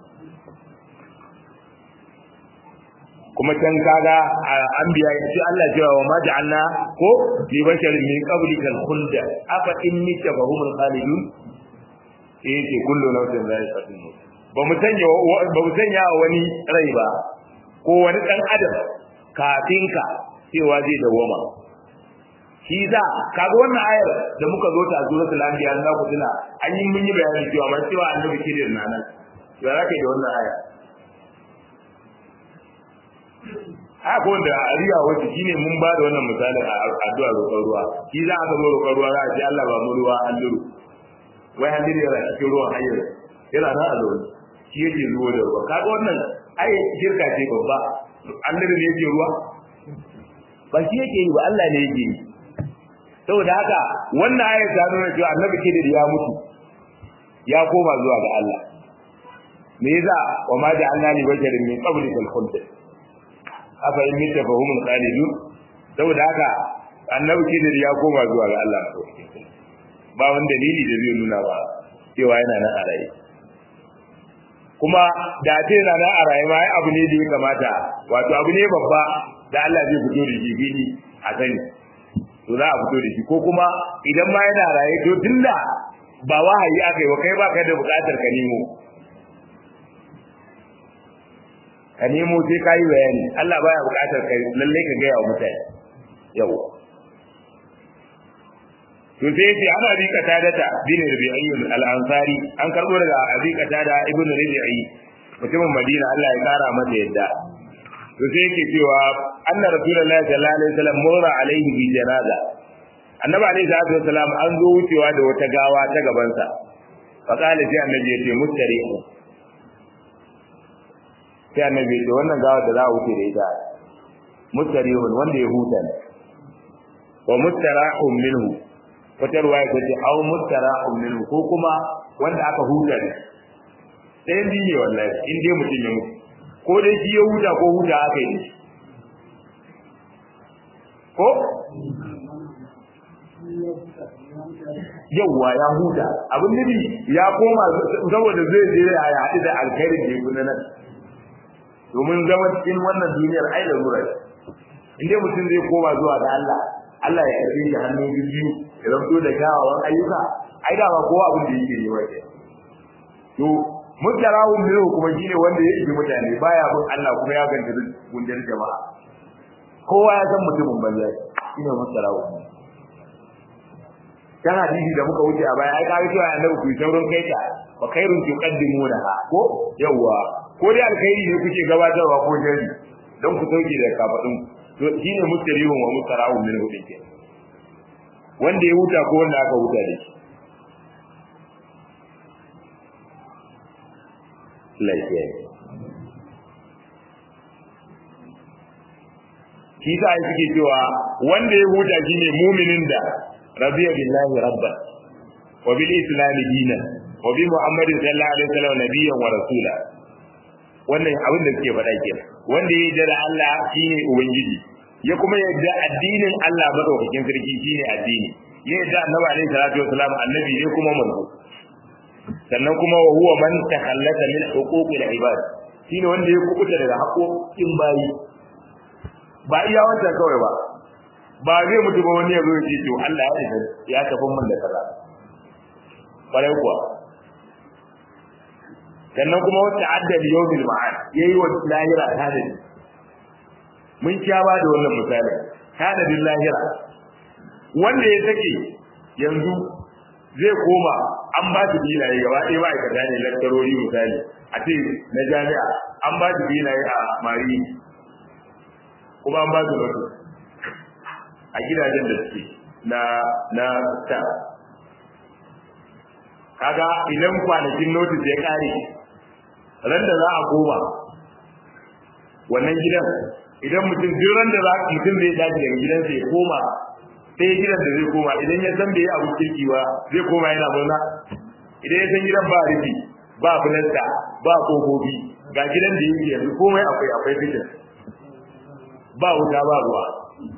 kuma can kaga an biya shi Allah cewa wa ma ja'alna ko li basharin min qablika al-khulda afa in mita fa humul khalidun eh ce kullu nafsin za'iqatul maut ba mu sanya ba mu sanya wani rai ba ko wani dan adam kafin ka cewa zai dawoma shi za kaga wannan ayar da muka zo ta suratul anbiya na ku tuna an yi mun yi bayani cewa man cewa annabi kidir na nan to ya kai da wannan aya haka wanda a riya wacce shine mun ba da wannan misalin a addu'a roƙon ruwa shi za a zo roƙon ruwa za a ce Allah ba mu ruwa an duru wai an duru yana cikin ruwan hayyar yana nan a zaune shi yake zuwa da ruwa kaga wannan ai shirka ce babba an duru ne yake ruwa ba shi yake yi ba Allah ne yake yi saboda haka wannan ayat ta nuna cewa annabi kidir ya mutu ya koma zuwa ga Allah me yasa wa ma ja'alna li basharin min qablika al-khuld afa in mita fahumul khalidun saboda haka annabi kidir ya koma zuwa ga Allah ba wani dalili da zai nuna ba cewa yana nan a raye kuma da ce yana nan a raye ma abu ne da ya kamata wato abu ne babba da Allah zai fito da shi fili a sani to za a fito da shi ko kuma idan ma yana raye to tunda ba wahayi aka yi wa kai ba kai da bukatar ka nemo ka nemo sai ka yi bayani Allah baya bukatar kai lalle ka gaya wa mutane yau to sai yace ana bi katadata bin rabi'i al-ansari an karbo daga abi katada ibn rabi'i mutumin madina Allah ya kara masa yadda to sai yake cewa anna rasulullahi sallallahu alaihi wasallam mura alaihi bi janaza annabi alaihi salatu wasallam an zo wucewa da wata gawa ta gaban sa fa kala sai annabi yace mustarihu sai annabi yace wannan gawa da za a wuce da ita mustarihun wanda ya huta ne wa mustarahun minhu wata ruwaya ta ce au mustarahun minhu ko kuma wanda aka huta ne ɗayan biyu ne wallahi in dai mutum ya mutu ko dai shi ya huta ko huta aka yi ko yawwa ya huta abin nufi ya koma saboda zai je ya haɗu da alkhairin da ya gudu nan domin zama cikin wannan duniyar ai da zura in dai mutum zai koma zuwa ga Allah Allah ya karbe shi hannu biyu ya zanto da kyawawan ayyuka ai da ba kowa abin da yake yi wace to mutarahum ne kuma shine wanda ya yi mutane baya bin Allah kuma ya ganta gundar jama'a kowa ya san mutumin banza shine mutarahum kan hadisi da muka wuce a baya ai ka cewa annabi ku saurin kai ta fa khairun tuqaddimuna ko yawa ko dai alkhairi ne kuke gabatarwa ko jari don ku sauke da kafadin to shine mustarihun wa mustarahum min hudin ke wanda ya huta ko wanda aka huta da shi lafiya shi ta yi suke cewa wanda ya huta shi ne muminin da rabiya billahi rabba wa bil islam dinan wa bi muhammadin sallallahu alaihi wasallam nabiyyan wa rasula wannan abin da suke faɗa kenan wanda ya yarda da Allah shine ubangiji ya kuma yarda addinin Allah madaukakin sarki shine addini ya yarda annabi alaihi salatu wasallam annabi ne kuma manzo sannan kuma wa huwa man takhallata min huquqil ibad shine wanda ya kubuta daga haƙoƙin bayi ba iya wancan kawai ba ba zai mutu ba wani ya zo ya ce to Allah ya isa ya tafi mun da kaza kwarai kuwa sannan kuma wata addal yawmil ma'ad yayi wa lahira tadadi mun sha ba da wannan misali tadadin lahira wanda ya sake yanzu zai koma an ba su filaye gaba ɗaya ma'aikata ne lakcarori misali a ce na jami'a an ba su filaye a mari kuma an ba su lotu a gidajen da suke na na ta kaga idan kwanakin notis ya kare ran da za a koma wannan gidan idan mutum duk ran da za mutum zai dace daga gidansa ya koma sai gidan da zai koma idan ya san bai abu kirki ba zai koma yana murna idan ya san gidan ba rufi ba fulasta ba kofofi ga gidan da yake yanzu komai akwai akwai fitin ba wuta ba ruwa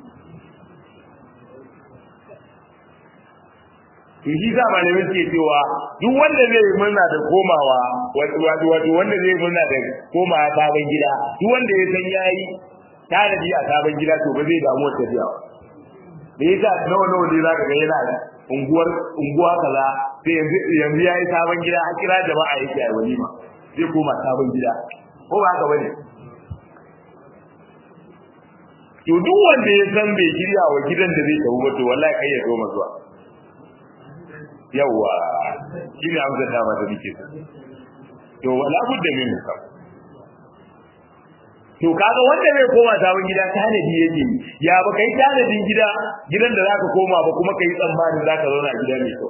to shi sa malamai suke cewa duk wanda zai yi murna da komawa wato wato wanda zai yi murna da komawa sabon gida duk wanda ya san yayi tanadi a sabon gida to ba zai damu wata tafiya da yasa nawa nawa ne zaka ga yana unguwar unguwa kaza sai yanzu yanzu yayi sabon gida a kira jama'a yake a walima zai koma sabon gida ko ba haka bane to duk wanda ya san bai shirya wa gidan da zai tafi ba to wallahi kai ya zo zuwa yawa shi ne amsar dama da nake to wala budda min ka to kaga wanda zai koma sabon gida tanadi yake ya ba kai tanadin gida gidan da zaka koma ba kuma kai tsammanin zaka zauna a gida mai kyau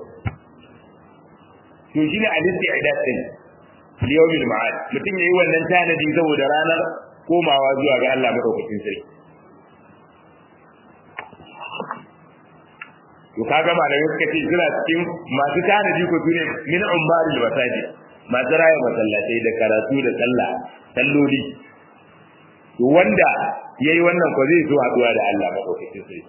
to shine al-isti'dad din liyawmil ma'ad mutum yayi wannan tanadi saboda ranar komawa zuwa ga Allah madaukakin sarki to kaga malamai suka ce suna cikin masu tanadi ko sune min ummari masajid masu raya masallatai da karatu da sallah salloli to wanda yayi wannan ko zai zo haduwa da Allah madaukakin sarki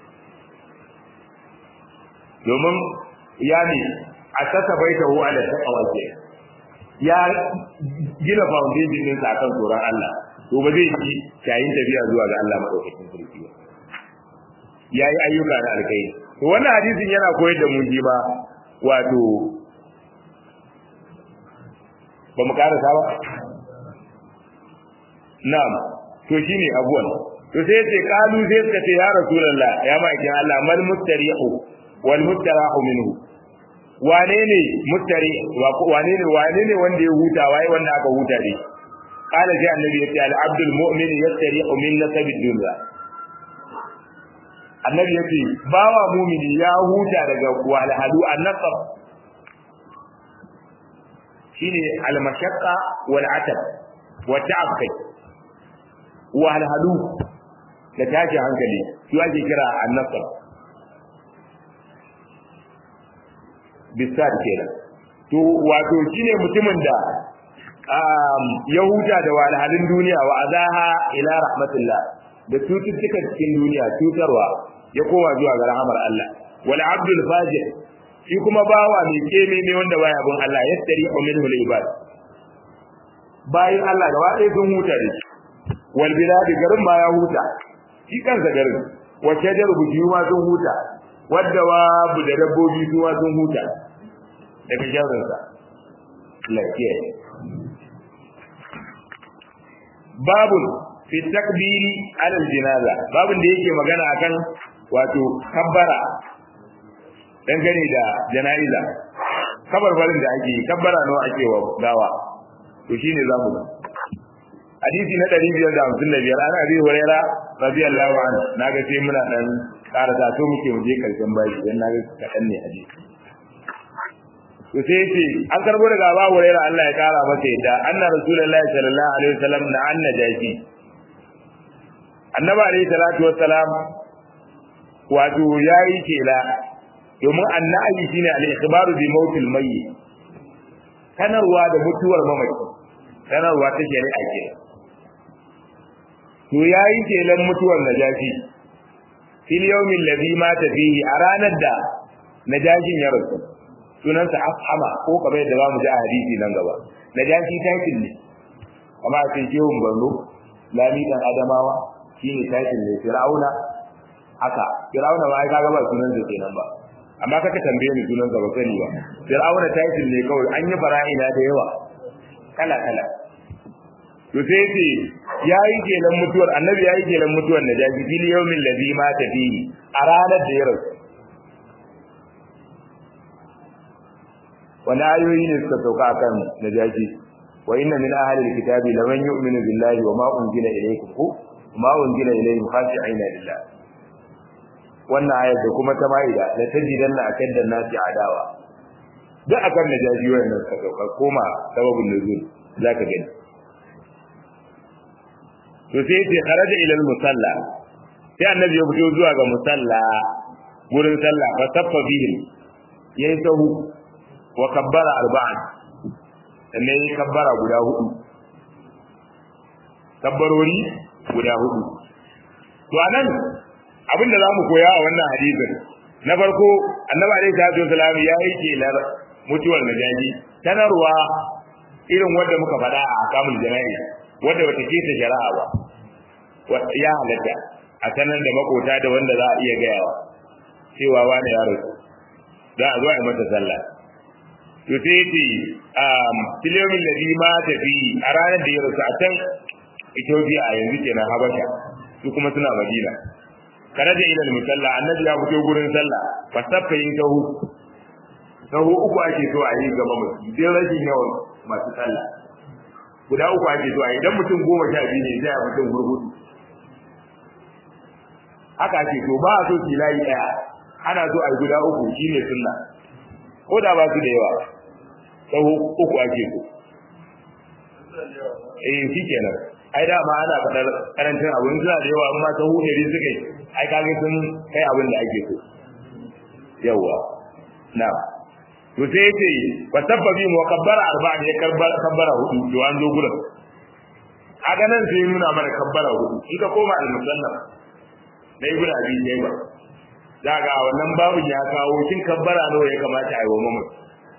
domin ya ne asasa baitahu ala taqwa ke ya gina foundation din sa kan tsoron Allah to ba zai ci yayin tafiya zuwa ga Allah madaukakin sarki ba yayi ayyuka na alkhairi to wannan hadisin yana koyar da mu ji ba wato ba mu karasa ba na'am to shine abuwan to sai ce kalu sai suka ce ya rasulullah ya ma'aikin Allah mal mustarihu wal mustarahu minhu wane ne mustari wane ne wane ne wanda ya huta waye wanda aka huta ne qala sai annabi ya ce al abdul mu'min yastarihu min nasabi dunya annabi ya ce bawa mumini ya huta daga walhalu annasab shine almashaqqa wal atab wa ta'ab kai walhalu da tashi hankali shi ake kira annasab bisad kenan to wato shine mutumin da ya huta da walhalin duniya wa azaha ila rahmatillah da cututtukan cikin duniya cutarwa ya koma zuwa ga rahamar Allah wal abdul fajir shi kuma bawa mai keme ne wanda baya bin Allah yastari minhu al ibad bayin Allah gaba ɗaya sun huta da shi wal bilad garin ma ya huta shi kansa garin wa shajar buji ma sun huta wadda wa bu da dabbobi su ma sun huta daga sharrin sa lafiya babun fi takbiri alal jinaza babun da yake magana akan wato kabbara dangane da jana'iza kabarbarin da ake kabbara nawa ake wa gawa to shine zamu ga hadisi na 555 ana abi huraira radiyallahu anhu naga sai muna dan karata to muke muje karshen bayi dan naga kadan ne hadisi to sai yace an karbo daga Abu Hurairah Allah ya kara masa yadda anna rasulullahi sallallahu alaihi wasallam na anna jashi annabi alaihi salatu wassalam wato yayi kela domin annabi shine al-ikhbaru bi mautil mayyit sanarwa da mutuwar mamaci sanarwa ta shari'a ke to yayi kelan mutuwar najashi fil yawmin ladhi mata fihi a ranar da najashin ya rasu sunansa afhama ko kamar yadda zamu ji a hadisi nan gaba najashi title ne amma a cikin kewun barno lami dan adamawa shine title ne fir'auna haka fir'auna ma ai kaga ba sunan sa kenan ba amma kaka tambaye ni sunan sa ba sani ba fir'auna title ne kawai an yi fara'ina da yawa kala kala to sai ce yayi kenan mutuwar annabi yayi kenan mutuwar najashi fil yawmin ladhi mata fihi a ranar da ya rasu wani ayoyi ne suka sauka akan najashi wa inna min ahli alkitabi laman yu'minu billahi wa ma unzila ilaykum ku ma unzila ilayhim khashi'ina lillah wannan ayat da kuma ta maida la tajidanna akadda nasi adawa duk akan najashi wannan suka sauka koma sababin nuzul zaka gani to sai ce kharaja ila musalla sai annabi ya fito zuwa ga musalla gurin sallah fa saffa bihim yayi sahu wa kabbara arba'an sannan yayi kabbara guda hudu kabbarori guda hudu to anan abinda zamu koya a wannan hadisin na farko annabi alaihi salatu wasallam ya yi kelar mutuwar najaji sanarwa irin wanda muka faɗa a akamul jana'i wanda wata ke ta shari'a ba ya halatta a sanar da makota da wanda za a iya gayawa cewa wani ya rasu za a zo a yi mata sallah to sai ce um filiyomin ladhi ma tafi a ranar da ya rasu a can Ethiopia a yanzu kenan Habasha su kuma suna Madina karaja ila musalla annabi ya fito gurin sallah fa saffa yin tahu tahu uku ake so a yi gaba mutum dai rashin yawan masu sallah guda uku ake so a yi idan mutum goma sha biyu ne sai a mutum hurhudu haka ake so ba a so ki layi daya ana so a yi guda uku shine sunna ko da ba su da yawa tsawo uku ake so eh shi kenan ai da ma ana fadar karancin abu in suna da yawa amma tsawo ne suka yi ai kage sun kai abin da ake so yawa na to sai yace wa sabbabi mu kabbara arba'in ya kabbara hudu to an zo gurin a ganin sai nuna mana kabbara hudu in ka koma al-musannaf da ibnu abi shayba daga wannan babu ya kawo kin kabbara nawa ya kamata a yi wa mamaci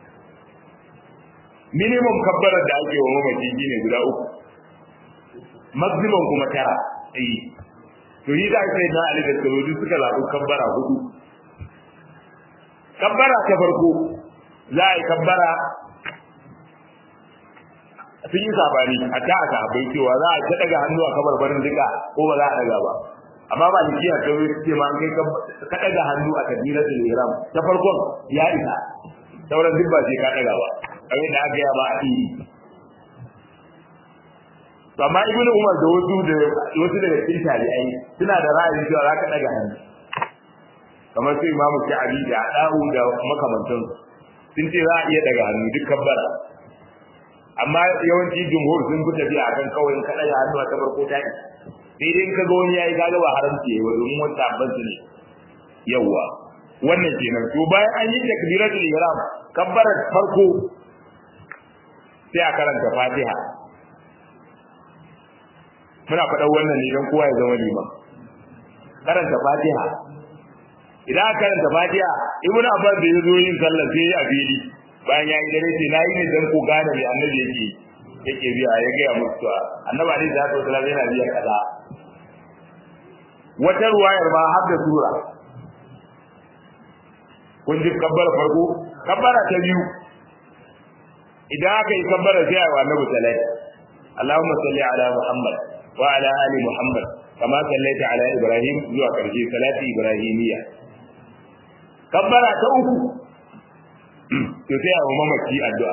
minimum kabbarar da ake wa mamaci shine guda uku maximum kuma tara eh to yi da sai na ali da sauri suka zaɓi kabbara hudu kabbara ta farko za a yi kabbara sun yi sabani a ta aka bai cewa za a ta daga hannu a kabar barin duka ko ba za a daga ba amma ba ni kiyaye ta wai ce ma an kai ka daga hannu a kabiratul ihram ta farkon ya isa sauran duk ba sai ka daga ba abin da aka yi ba a yi amma ibnu umar da wasu da wasu daga cikin tabi'ai suna da ra'ayin cewa za ka daga hannu kamar sai imamu sha'abi da adahu da makamantan sun ce za a iya daga hannu duk kabbara amma yawanci jumhur sun fi tafiya akan kawai in ka daga hannu a ta farko ta yi sai dai ka ga wani yayi kaga ba haramci yayi domin wata abban su ne yawa wannan kenan to bayan an yi takbiratul ihram kabbara farko sai a karanta fatiha muna faɗan wannan ne don kowa ya zama liman karanta fatiha idan aka karanta fatiha ibn abbas da yazo yin sallah sai a fili bayan ya yi dare sai nayi ne dan ku gane me annabi yake yake biya ya ga musu to annabi alaihi salatu wasallam yana biya kaza wata ruwayar ma har da sura kun ji kabbara farko kabbara ta biyu idan aka yi kabbara sai a annabi sallallahu Allahumma salli ala Muhammad wa ala ali Muhammad kama sallaita ala Ibrahim zuwa karshe salati Ibrahimiyya kabbara ta uku to sai a mamaki addu'a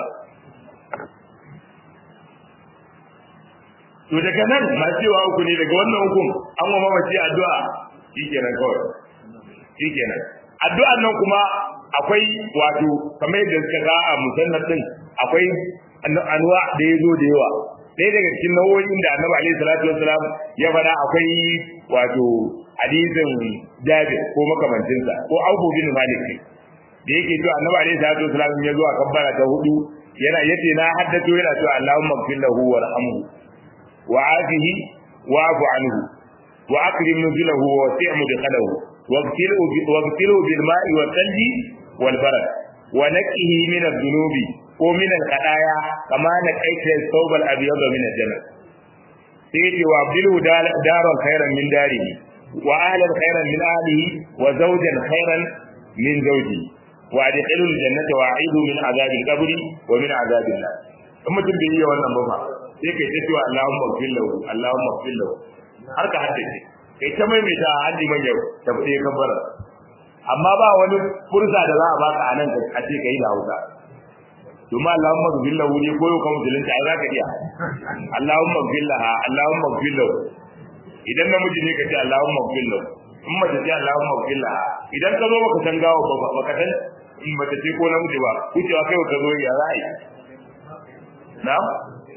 to daga nan ma cewa uku ne daga wannan hukun an wa mamaci addu'a shikenan kawai shikenan addu'an nan kuma akwai wato kamar yadda suka ga a musannaf din akwai anwa da yazo da yawa ɗaya daga cikin nau'o'in da annabi alaihi salatu wassalam ya faɗa akwai wato hadisin jabir ko makamancinsa ko abu bin malik ne da yake cewa annabi alaihi salatu wassalam ya zo a kabbara ta hudu yana yace na haddato yana cewa Allahumma ighfir lahu warhamhu وعافه واعف عنه واكرم نزله ووسع مدخله واغسله واغسله بالماء والثلج والبرد wa naqihi min adh-dhunubi ko min al-qadaya kama na qaita thawb al-abyad min al-jannah sai ce wa abdilu daran khairan min darihi wa ahlan khairan min ahlihi wa zawjan khairan min zawji wa adkhilul jannata wa a'idu min azabil qabri wa min azabil nar in mutum bai yi wannan ba fa sai kai ta cewa Allahumma ighfir lahu Allahumma ighfir lahu har ka haddace kai ta maimaita haddi man yau ta bude kabbara amma ba wani fursa da za a baka a nan a ce kai da Hausa kuma Allahumma ighfir lahu ne koyo ka musulunci ai zaka iya Allahumma ighfir laha Allahumma ighfir lahu idan namiji ne ka ce Allahumma ighfir lahu in mace ce Allahumma ighfir laha idan ka zo baka san gawo ba baka san in mace ce ko namiji ba kucewa kai ka zo ya za a yi na'am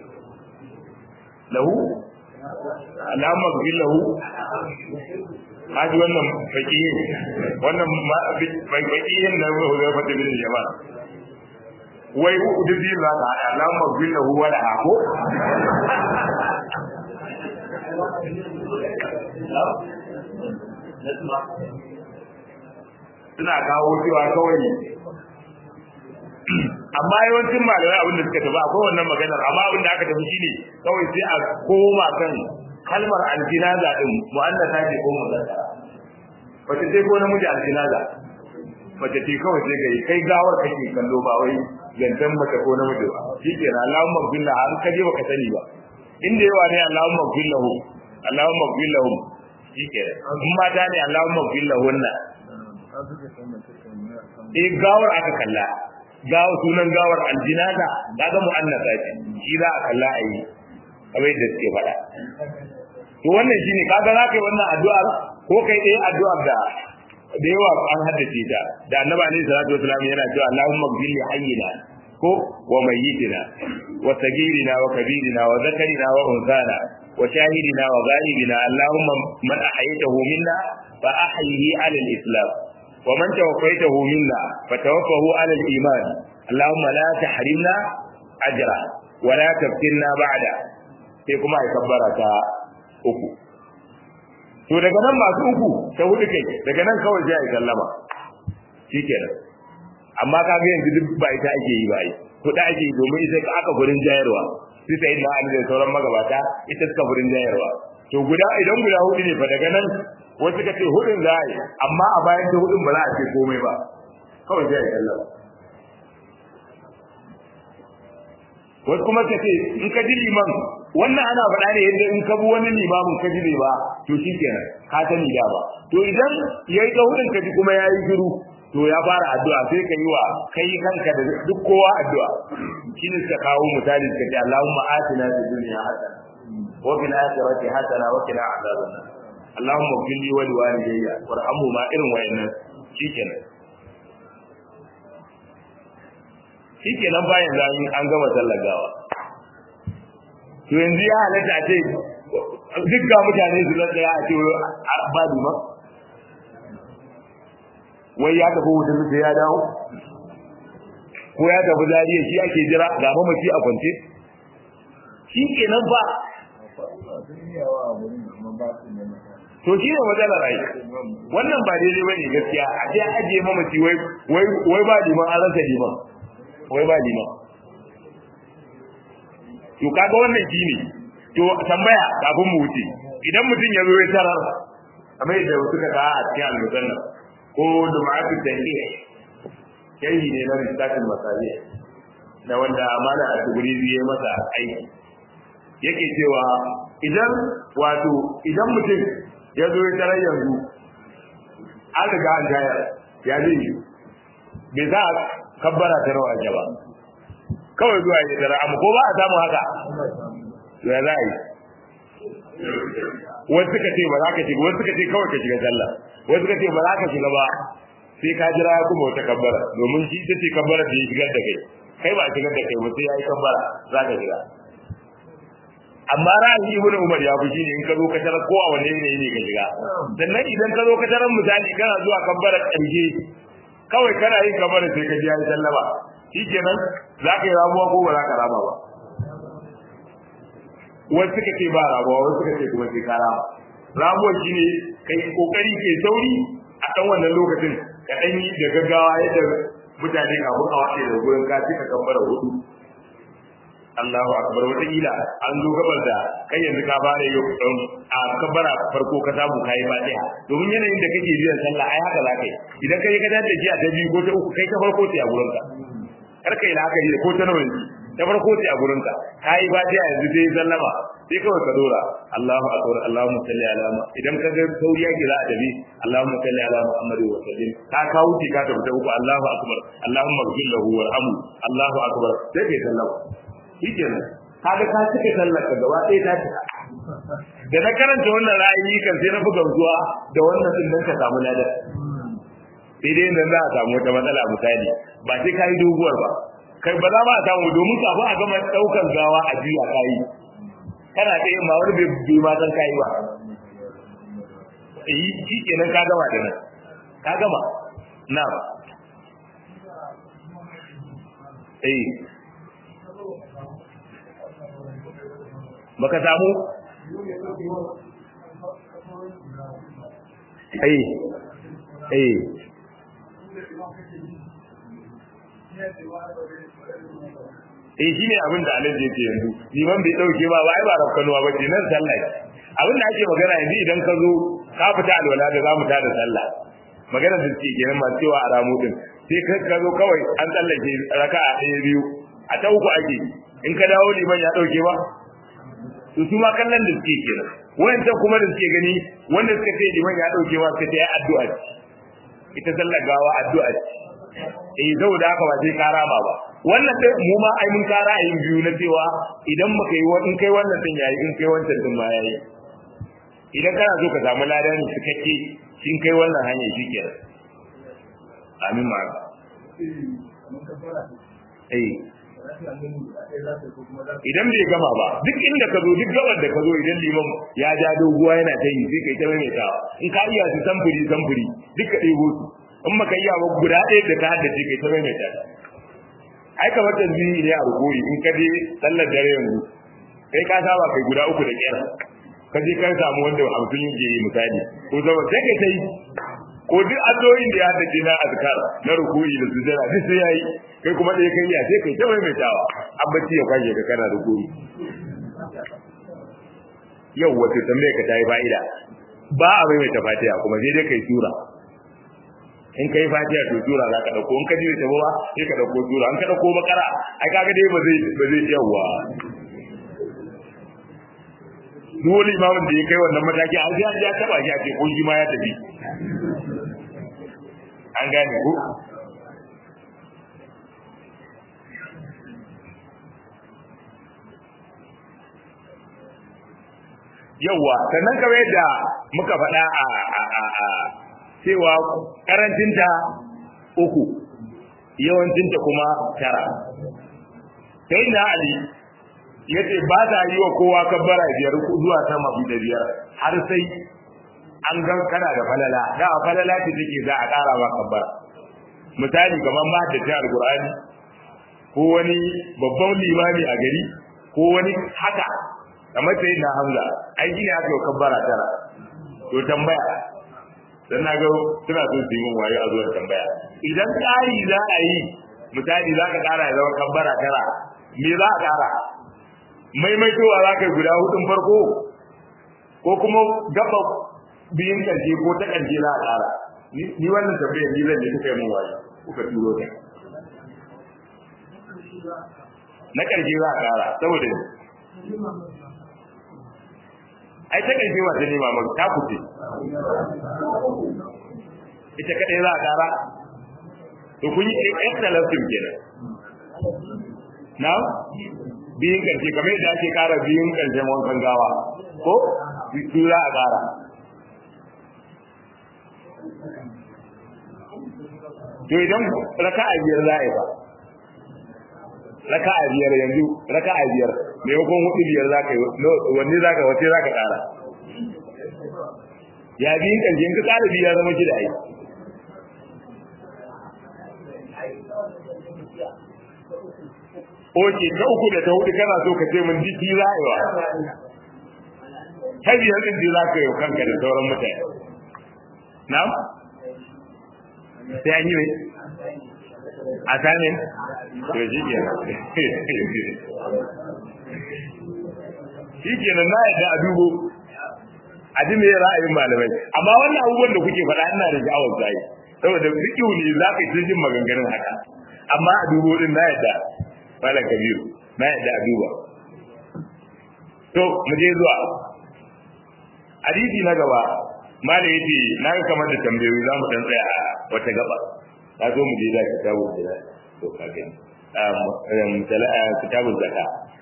lahu Allahumma ighfir lahu haji wannan fakihin wannan fakihin na Huzaifa bin Yaman wai duk biyu za ka haɗa Allahumma ighfir lahu wa laha ko suna kawo cewa kawai amma yawancin malamai abin da suka tafi akwai wannan maganar amma abin da aka tafi shine kawai sai a koma kan kalmar aljinaza din mu'annata ce ko muzakkara wace ce ko namiji aljinaza mace ce kawai sai ga kai gawar kake kallo ba wai zantan mace ko namiji ba shikenan Allahumma billah har ka je baka sani ba inda yawa ne Allahumma billahu Allahumma billahu shikenan in mata ne Allahumma billahunna eh gawar aka kalla gawa sunan gawar aljinata kaga mu'annasa ce shi za a kalla a yi kamar yadda suke faɗa to wannan shine kaga za ka yi wannan addu'ar ko kai ɗaya addu'ar da da yawa an haddace ta da annabi alaihi salatu wasallam yana cewa Allahumma ighfir li hayyina ko wa mayyitina wa sagirina wa kabirina wa zakarina wa unsana wa shahidina wa ghaibina Allahumma man ahyaytahu minna fa ahyihi ala al-islam wa man tawaffaytahu minna fa tawaffahu ala al-iman Allahumma la tahrimna ajra wa la taftinna ba'da sai kuma ai kabbara ta uku to daga nan masu uku ta hudu kai daga nan kawai sai ai sallama shikenan amma ka ga yanzu duk ba ita ake yi ba ai kuɗa ake yi domin ita aka gurin jayarwa su sai na ali da sauran magabata ita suka gurin jayarwa to guda idan guda hudu ne fa daga nan wasu ka ce hudun za a yi amma a bayan ta hudun ba za a ce komai ba kawai sai ai sallama wasu kuma ka ce in ka ji liman wannan ana faɗa ne yadda in ka bi wani limamin ka ji ba to shi kenan ka sani da ba to idan ya yi hudun ka ji kuma ya yi shiru to ya fara addu'a sai ka yi wa kai kanka da duk kowa addu'a shi ne suka kawo misali suka ce Allahumma atina fid dunya hasana wa fil akhirati hasana wa qina adhaban nar Allahumma ighfir li wa li walidayya warhamhuma irin wayannan shikenan shikenan bayan da an gama sallar gawa to yanzu ya halatta a ce duk ga mutane su zai tsaya a ce ba duma wai ya tafi wutar sai ya dawo ko ya tafi zariya shi ake jira ga mamaci a kwance shi kenan ba to shi ne matsalar rai wannan ba daidai bane gaskiya a ce ajiye mamaci wai wai ba liman an rasa liman wai ba liman to kaga wannan shine to tambaya kafin mu wuce idan mutum ya zo ya tarar kamar yadda suka ka a cikin al-musannaf ko dum'atu tanbih yayi ne na risatul masabi na wanda amana a tuguri biye masa aiki yake cewa idan wato idan mutum ya zo ya tarar yanzu an riga an tayar ya zai bai za a kabbara ta rawa ba kawai zuwa ya tara amma ko ba a samu haka to ya za a yi wasu suka ce ba za ka shiga wasu suka ce kawai ka shiga sallah wasu suka ce ba za ka shiga ba sai ka jira ya kuma wata kabbara domin shi ita ce kabbara da ya shigar da kai kai ba a shigar da kai ba sai ya yi kabbara za ka shiga amma ra'ayi ibn umar ya fi shine in ka zo ka tarar ko a wanne ne ne ka shiga sannan idan ka zo ka tarar misali kana zuwa kabbara ƙarshe kawai kana yin kabbara sai ka ji ya yi sallama shikenan za ka yi ramuwa ko ba za ka rama ba wasu suka ce ba ramuwa wasu suka ce kuma sai ka rama ramuwa shine kai kokari ke sauri a ɗan wannan lokacin ka ɗan yi da gaggawa yadda mutane kafin a wace da gurin ka cika kabbara hudu Allahu akbar wata kila an zo gabar da kai yanzu ka fara yau a kabbara farko ka samu kai fatiha domin yanayin da kake biyan sallah ai haka zaka yi idan kai ka dace jiya ta biyu ko ta uku kai ta farko ce a gurin ka kar kai la haka ko ta nawa ta farko ce a gurin ka kai fatiha yanzu sai sallama sai kawai ka dora Allahu akbar Allahumma salli ala idan ka ga sauri yake za a dabi Allahumma salli ala Muhammad wa sallim ka kawo ki ka tabbata uku Allahu akbar Allahumma ighfir lahu warhamhu Allahu akbar sai kai sallama shikenan kaga ka cike sallar ka gaba ɗaya ta cika da na karanta wannan ra'ayi kan sai na buga zuwa da wannan din dan ka samu ladan sai dai nan za a samu wata matsala misali ba sai kai doguwar ba kai ba za ma a samu domin kafin a gama daukar gawa a jiya kai kana ta yin ma wani bai bai ma san kai ba eh shikenan ka gama da nan ka gama na'am eh baka samu ai ai eh shine abin da alaji yake yanzu liman bai dauke ba ba ai ba rafkanuwa ba ce nan sallah abin da ake magana yanzu idan ka zo ka fita alwala da za mu ta da sallah magana da suke kenan masu cewa a ramu din sai ka zo kawai an tsallake raka'a ɗaya biyu a ta uku ake in ka dawo liman ya dauke ba to su ma kallon da suke kenan wayancan kuma da suke gani wanda suka ce liman ya dauke ma suka ce ya addu'a ce ita sallar gawa addu'a ce eh saboda haka ba sai ka rama ba wannan sai mu ma ai mun kara a yin biyu na cewa idan muka yi in kai wannan din yayi in kai wancan din ma yayi idan kana so ka samu ladan cikakke shin kai wannan hanya shikenan amin ma eh idan bai gama ba duk inda ka zo duk gabar da ka zo idan liman ya ja doguwa yana ta yi sai kai ta maimaitawa in ka iya su samfuri samfuri duk ka ɗebo su in maka iya ba guda ɗaya da ka haddace kai ta maimaita ai kamar tasbihi ne a rukuri in ka je sallar dare yanzu kai ka saba kai guda uku da kyar ka je kan samu wanda hamsin yake yi misali ko zama sai kai ta yi ko duk addu'o'in da ya haddace na azkar na rukuri da sujada duk sai yayi kai kuma ɗaya kai ya sai kai ta maimaitawa an bacci ya kwashe ka kana rukuri yau wato tambaye ka tayi fa'ida ba a maimaita fatiha kuma sai dai kai sura in kai fatiha to sura za ka dauko in ka ji ta ba sai ka dauko sura in ka dauko bakara ai kaga dai ba zai ba zai yawa duk wani imamin da ya kai wannan mataki an sai an ja taba shi a ce ko shi ma ya tafi an gane ko yawa sannan kamar yadda muka faɗa a a a cewa karancinta uku yawancinta kuma tara sai na ali ya ce ba ta yi wa kowa kabbara biyar zuwa sama da biyar har sai an gan kana da falala da a falala ce take za a ƙara ba kabbara misali kamar ma da ta alƙur'ani ko wani babban limami a gari ko wani haka kamar sai na hamza ai gina aka yi kabbara tara to tambaya dan na ga suna so su yi min wayo a zuwa tambaya idan ƙari za a yi misali za ka ƙara ya zama kabbara tara me za a ƙara maimaitowa za ka yi guda hudun farko ko kuma gaba biyun ƙarshe ko ta ƙarshe za a ƙara ni wannan tambayar ni zan yi kuka yi min wayo kuka turo ta na ƙarshe za a ƙara saboda ai ta ƙarshe wata ne ma ta kuce ita kaɗai za a ƙara to kun yi excellence kenan na biyun ƙarshe kamar yadda ake ƙara biyun ƙarshen wankan gawa ko su za a ƙara to idan raka'a biyar za a yi ba raka'a biyar yanzu raka'a biyar maimakon hudu biyar za ka yi wanne za ka wace za ka ƙara ya biyun ƙarshe in ka ƙara biya zama shida ai Oke, ta uku da ta hudu kana so ka ce mun jiki za a yi wa. Ta biyar ɗin ji za ka yi kanka da sauran mutane. Na? Sai an yi ne? a sanin to shi ke shi ke nan na yadda a dubo a ji me ra'ayin malamai amma wannan abubuwan da kuke faɗa ina da sha'awar zai saboda fikihu ne za ka yi jin maganganun haka amma a dubo din na yadda malam kabiru na yadda a duba to mu je zuwa hadisi na gaba malam yace na ga kamar da tambayoyi za mu dan tsaya a wata gaba ka zo mu je da kitabu da to ka gani um kitabu zakka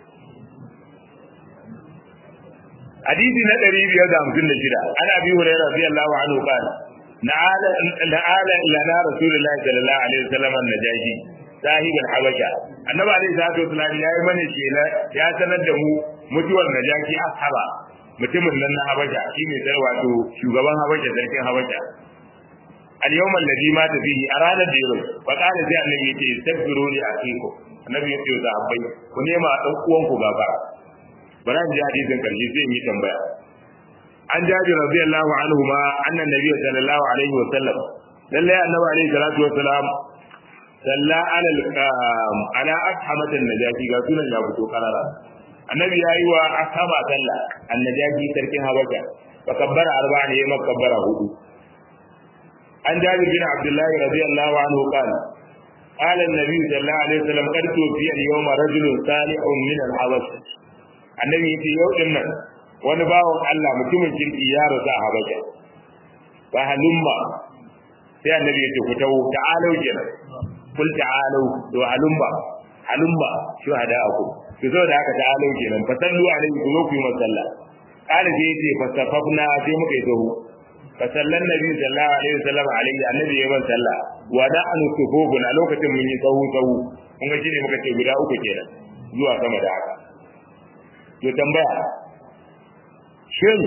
hadisi na 556 ana abi hurairah radiyallahu anhu qala na'ala na'ala lana rasulullahi sallallahu alaihi wasallam an-najashi sahib al-habasha annabi alaihi salatu wasallam yayi mana kela ya sanar da mu mutuwar najashi ashaba mutumin nan na habasha shine sai wato shugaban habasha sarkin habasha al-yawm alladhi mata fihi a ranar da yau fa qala sai annabi yace taghfiru li akikum annabi yace da abai ku nema dan uwanku gafara bari an ji hadisin karshe sai yi tambaya an jaji radiyallahu anhu ma annan nabi sallallahu alaihi wa sallam lalle annabi alaihi salatu wa salam salla ala ala ashamatan najashi ga sunan ya fito karara annabi yayi wa ashaba salla annajashi sarkin habasha fa kabbara arba'a ne ma kabbara hudu an jaji bin abdullah radiyallahu anhu qala قال النبي صلى الله عليه وسلم قد توفي اليوم رجل صالح من الحبشه annabi yace yau din nan wani bawan Allah mutumin kirki ya rasu a Habasha fa halumma sai annabi yace ku tawo ta'alu kenan kul ta'alu to halumma halumma shuhada aku to zo da haka ta'alu kenan fa sallu alaihi ku zo ku yi masalla kala sai yace fa safafna sai muka yi tahu fa sallan nabi sallallahu alaihi wasallam alaihi annabi ya ban sallah wa da'anu sufufun a lokacin mun yi tahu tahu kun ga shine muka ce guda uku kenan zuwa sama da haka to tambaya shin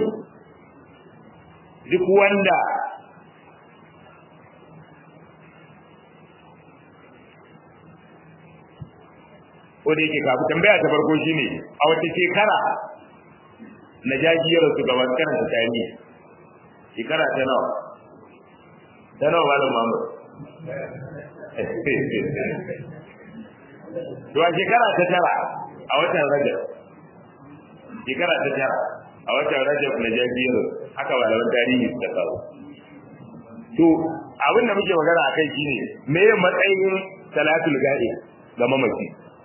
duk wanda ko da yake kafin tambaya ta farko shine a wata shekara na jajiyar su ga wasu karanta tarihi shekara ta nawa ta nawa malam Muhammad to a shekara ta tara a watan Rajab shekara ta tara a watan rajab na jabiyar haka malaman tarihi suka kawo to abin da muke magana a kai shine me ya matsayin salatul ga'i ga mamaci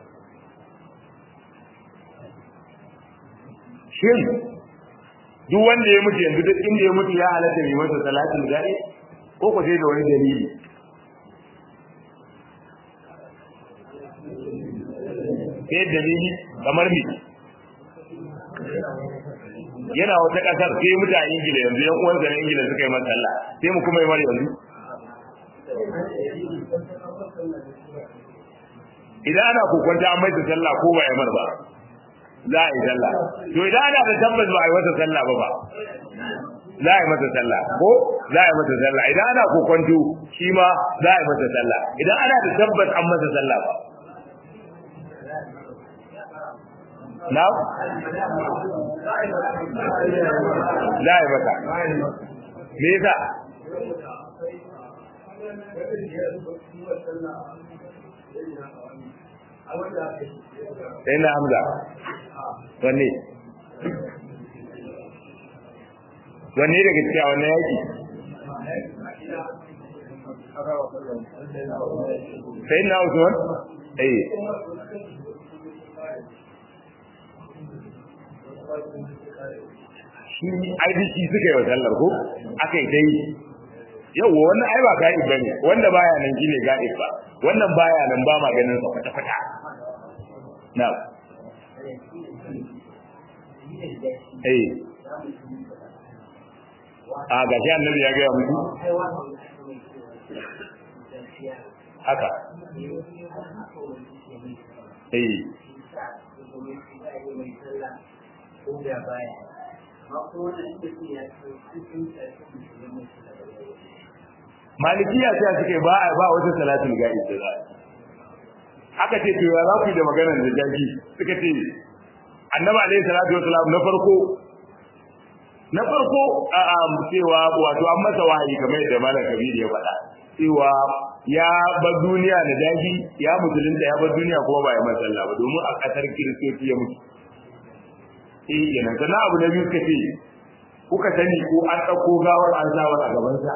shin duk wanda ya mutu yanzu duk inda ya mutu ya halatta yi masa salatul ga'i ko ko sai da wani dalili sai dalili kamar me yana wata kasar sai mutane ingila yanzu yan uwansa na ingila suka yi masa sallah sai mu kuma yi mara yanzu idan ana kokonta an maita sallah ko ba ya mar ba za a yi sallah to idan ana da tabbas ba a yi masa sallah ba ba za a yi masa sallah ko za a yi masa sallah idan ana kokonto shi ma za a yi masa sallah idan ana da tabbas an masa sallah ba na za a yi masa me yasa sai na hamza wanne wanne daga cikin a wannan yaki sai na usman eh shi IDC suka yi wa sallar ko aka yi dai yau wannan ai ba ga'ib bane wanda baya nan shine ga'ib ba wannan baya nan ba ma ganin sa kwata kwata na eh a ga shi annabi ya ga mutu haka eh malikiya sai suke ba ba wata salatul ga'i da za aka ce to ya za ku da maganar da jaji suka ce annabi alaihi salatu wasalam na farko na farko a cewa wato an masa wahayi kamar yadda malam kabir ya faɗa cewa ya bar duniya da daji ya musulunta ya bar duniya kuma ba ya masa sallah ba domin a kasar kiristoci ya mutu eh kenan sannan abu na biyu kace kuka sani ko an ɗauko gawar an zawar a gabansa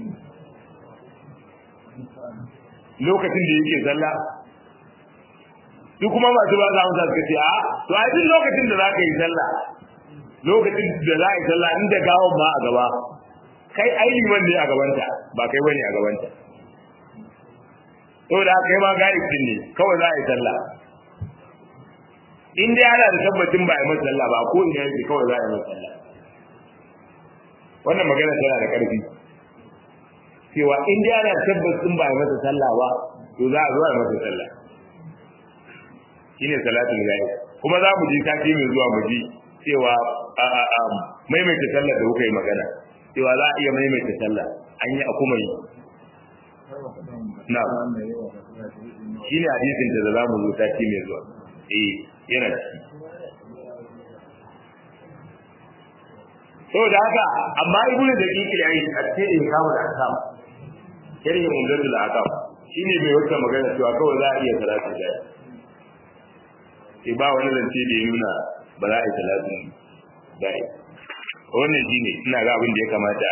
lokacin da yake sallah su kuma masu ba za amsa suka ce a to a duk lokacin da za ka yi sallah lokacin da za a yi sallah inda gawon ma a gaba kai ai liman ne a gabanta ba kai bane a gabanta saboda kai ma ga'ib din ne kawai za a yi sallah in dai ana da tabbacin ba a yi masa sallah ba ko ina yake kawai za a yi masa sallah wannan magana tana da ƙarfi cewa in dai ana tabbacin ba a yi masa sallah ba to za a zo a yi masa sallah shine salatul ghaib kuma za mu ji sati mai zuwa mu ji cewa maimaita sallah da kuka yi magana cewa za a iya maimaita sallah an yi a kuma yi na shine hadisin da za mu zo sati mai zuwa eh yana ciki saboda haka amma ibnu da kike yayi a cikin kawo da akam kirhin umdatul akam shine mai wata magana cewa kawai za a iya salatu da sai ba wani zance da ya nuna ba za a yi salatu da wannan shine ina ga abin da ya kamata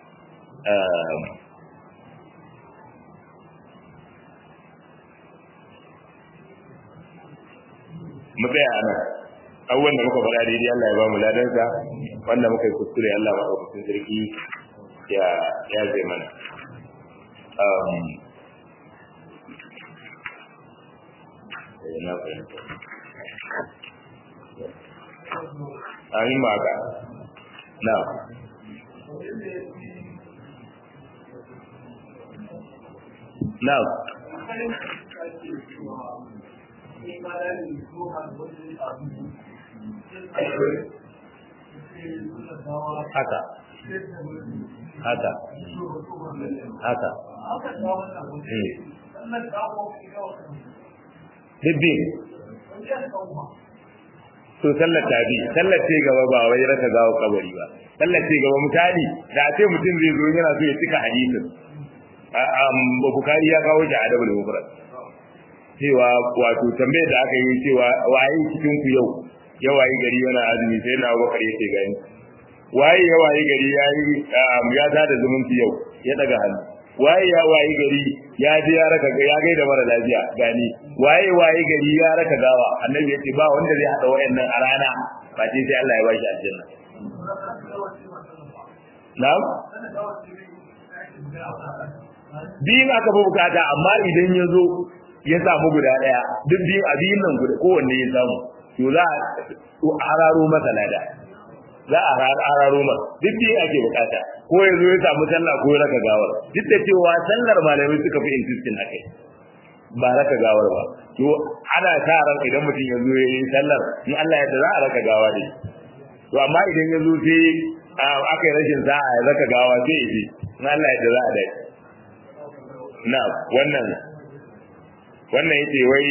mu tsaya a nan abubuwan da muka faɗa daidai Allah ya ba mu ladansa wanda muka yi kuskure Allah ba ɗaukacin sarki ya ya zai mana na fahimta amin ma ka na na haka haka haka Dibbi. To sallar tabi, sallar ce gaba ba wai raka gawo kabari ba. Sallar ce gaba misali da a ce mutum zai zo yana so ya cika hadisin. Bukari ya kawo shi a adabul mufrad. Cewa wato tambayar da aka yi cewa waye cikin ku yau ya wayi gari yana azumi sai na Abubakar yake gani. Waye ya wayi gari ya yi ya tada zumunci yau ya daga hannu. waye ya wayi gari ya je ya raka ya gaida mara lafiya gani waye wayi gari ya raka gawa annabi yace ba wanda zai hada wayannan a rana ba sai sai Allah ya bashi aljanna na'am biyin aka fi bukata amma idan ya zo ya samu guda daya duk biyu a biyun nan guda kowanne ya samu to za a hararo masa lada za a hararo masa duk biyu ake bukata ko ya zo ya samu sallah ko ya raka gawar duk da cewa sallar malamai suka fi insistin a kai ba raka gawar ba to ana sa ran idan mutum ya zo ya yi sallar in Allah ya za a raka gawa ne to amma idan ya zo sai aka yi rashin sa'a ya raka gawa sai ya ji in Allah ya za a dai na wannan wannan yace wai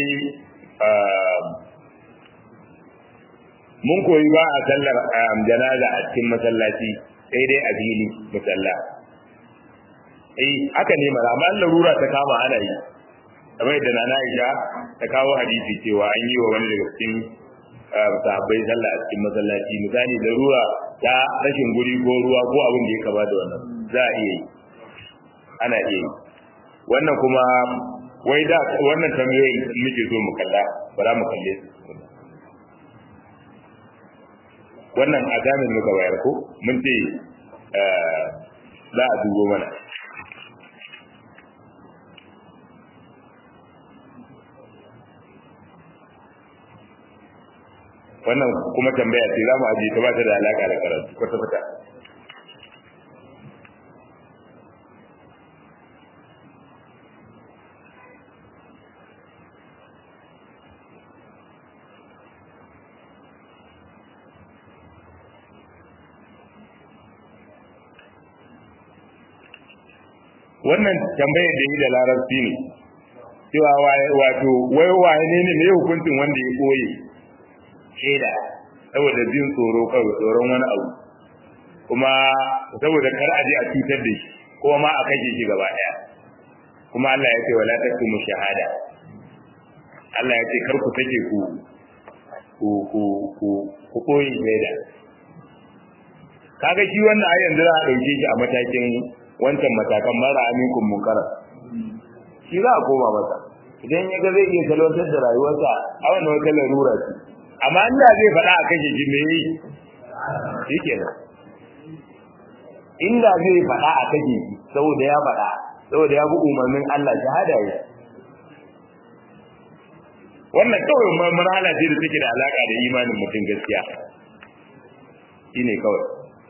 mun koyi ba a sallar janaza a cikin masallaci sai dai a fili musalla eh haka ne mara amma larura ta kama ana yi kamar yadda nana Aisha ta kawo hadisi cewa an yi wa wani daga cikin sahabbai sallah a cikin masallaci misali larura ta rashin guri ko ruwa ko abin da ya kama da wannan za a iya yi ana iya yi wannan kuma wai da wannan tambayoyin muke so mu kalla ba za mu kalle su wannan azamin muka bayar ko mun ce za a dubo mana wannan kuma tambaya ce za mu ajiye ta ba ta da alaka da karatu kwata kwata wannan tambayar da yi da larabci ne cewa wato wai waye ne ne mai hukuncin wanda ya koye shaida saboda jin tsoro kawai tsoron wani abu kuma saboda kar a je a cutar da shi ko ma a kashe shi gaba daya kuma Allah ya ce wala taktumu shahada Allah ya ce kar ku take ku ku ku ku ku koyi shaida kaga shi wannan ai yanzu za a dauke shi a matakin wancan matakan mara aminkum munkara shi za a koma masa idan ya ga zai iya salwantar da rayuwarsa a wannan wata larura ce amma Allah zai faɗa a kashe shi me yi shi kenan inda zai faɗa a kashe shi saboda ya faɗa saboda ya bi umarnin Allah shahada ya wannan kawai marhala ce da take da alaka da imanin mutum gaskiya shine kawai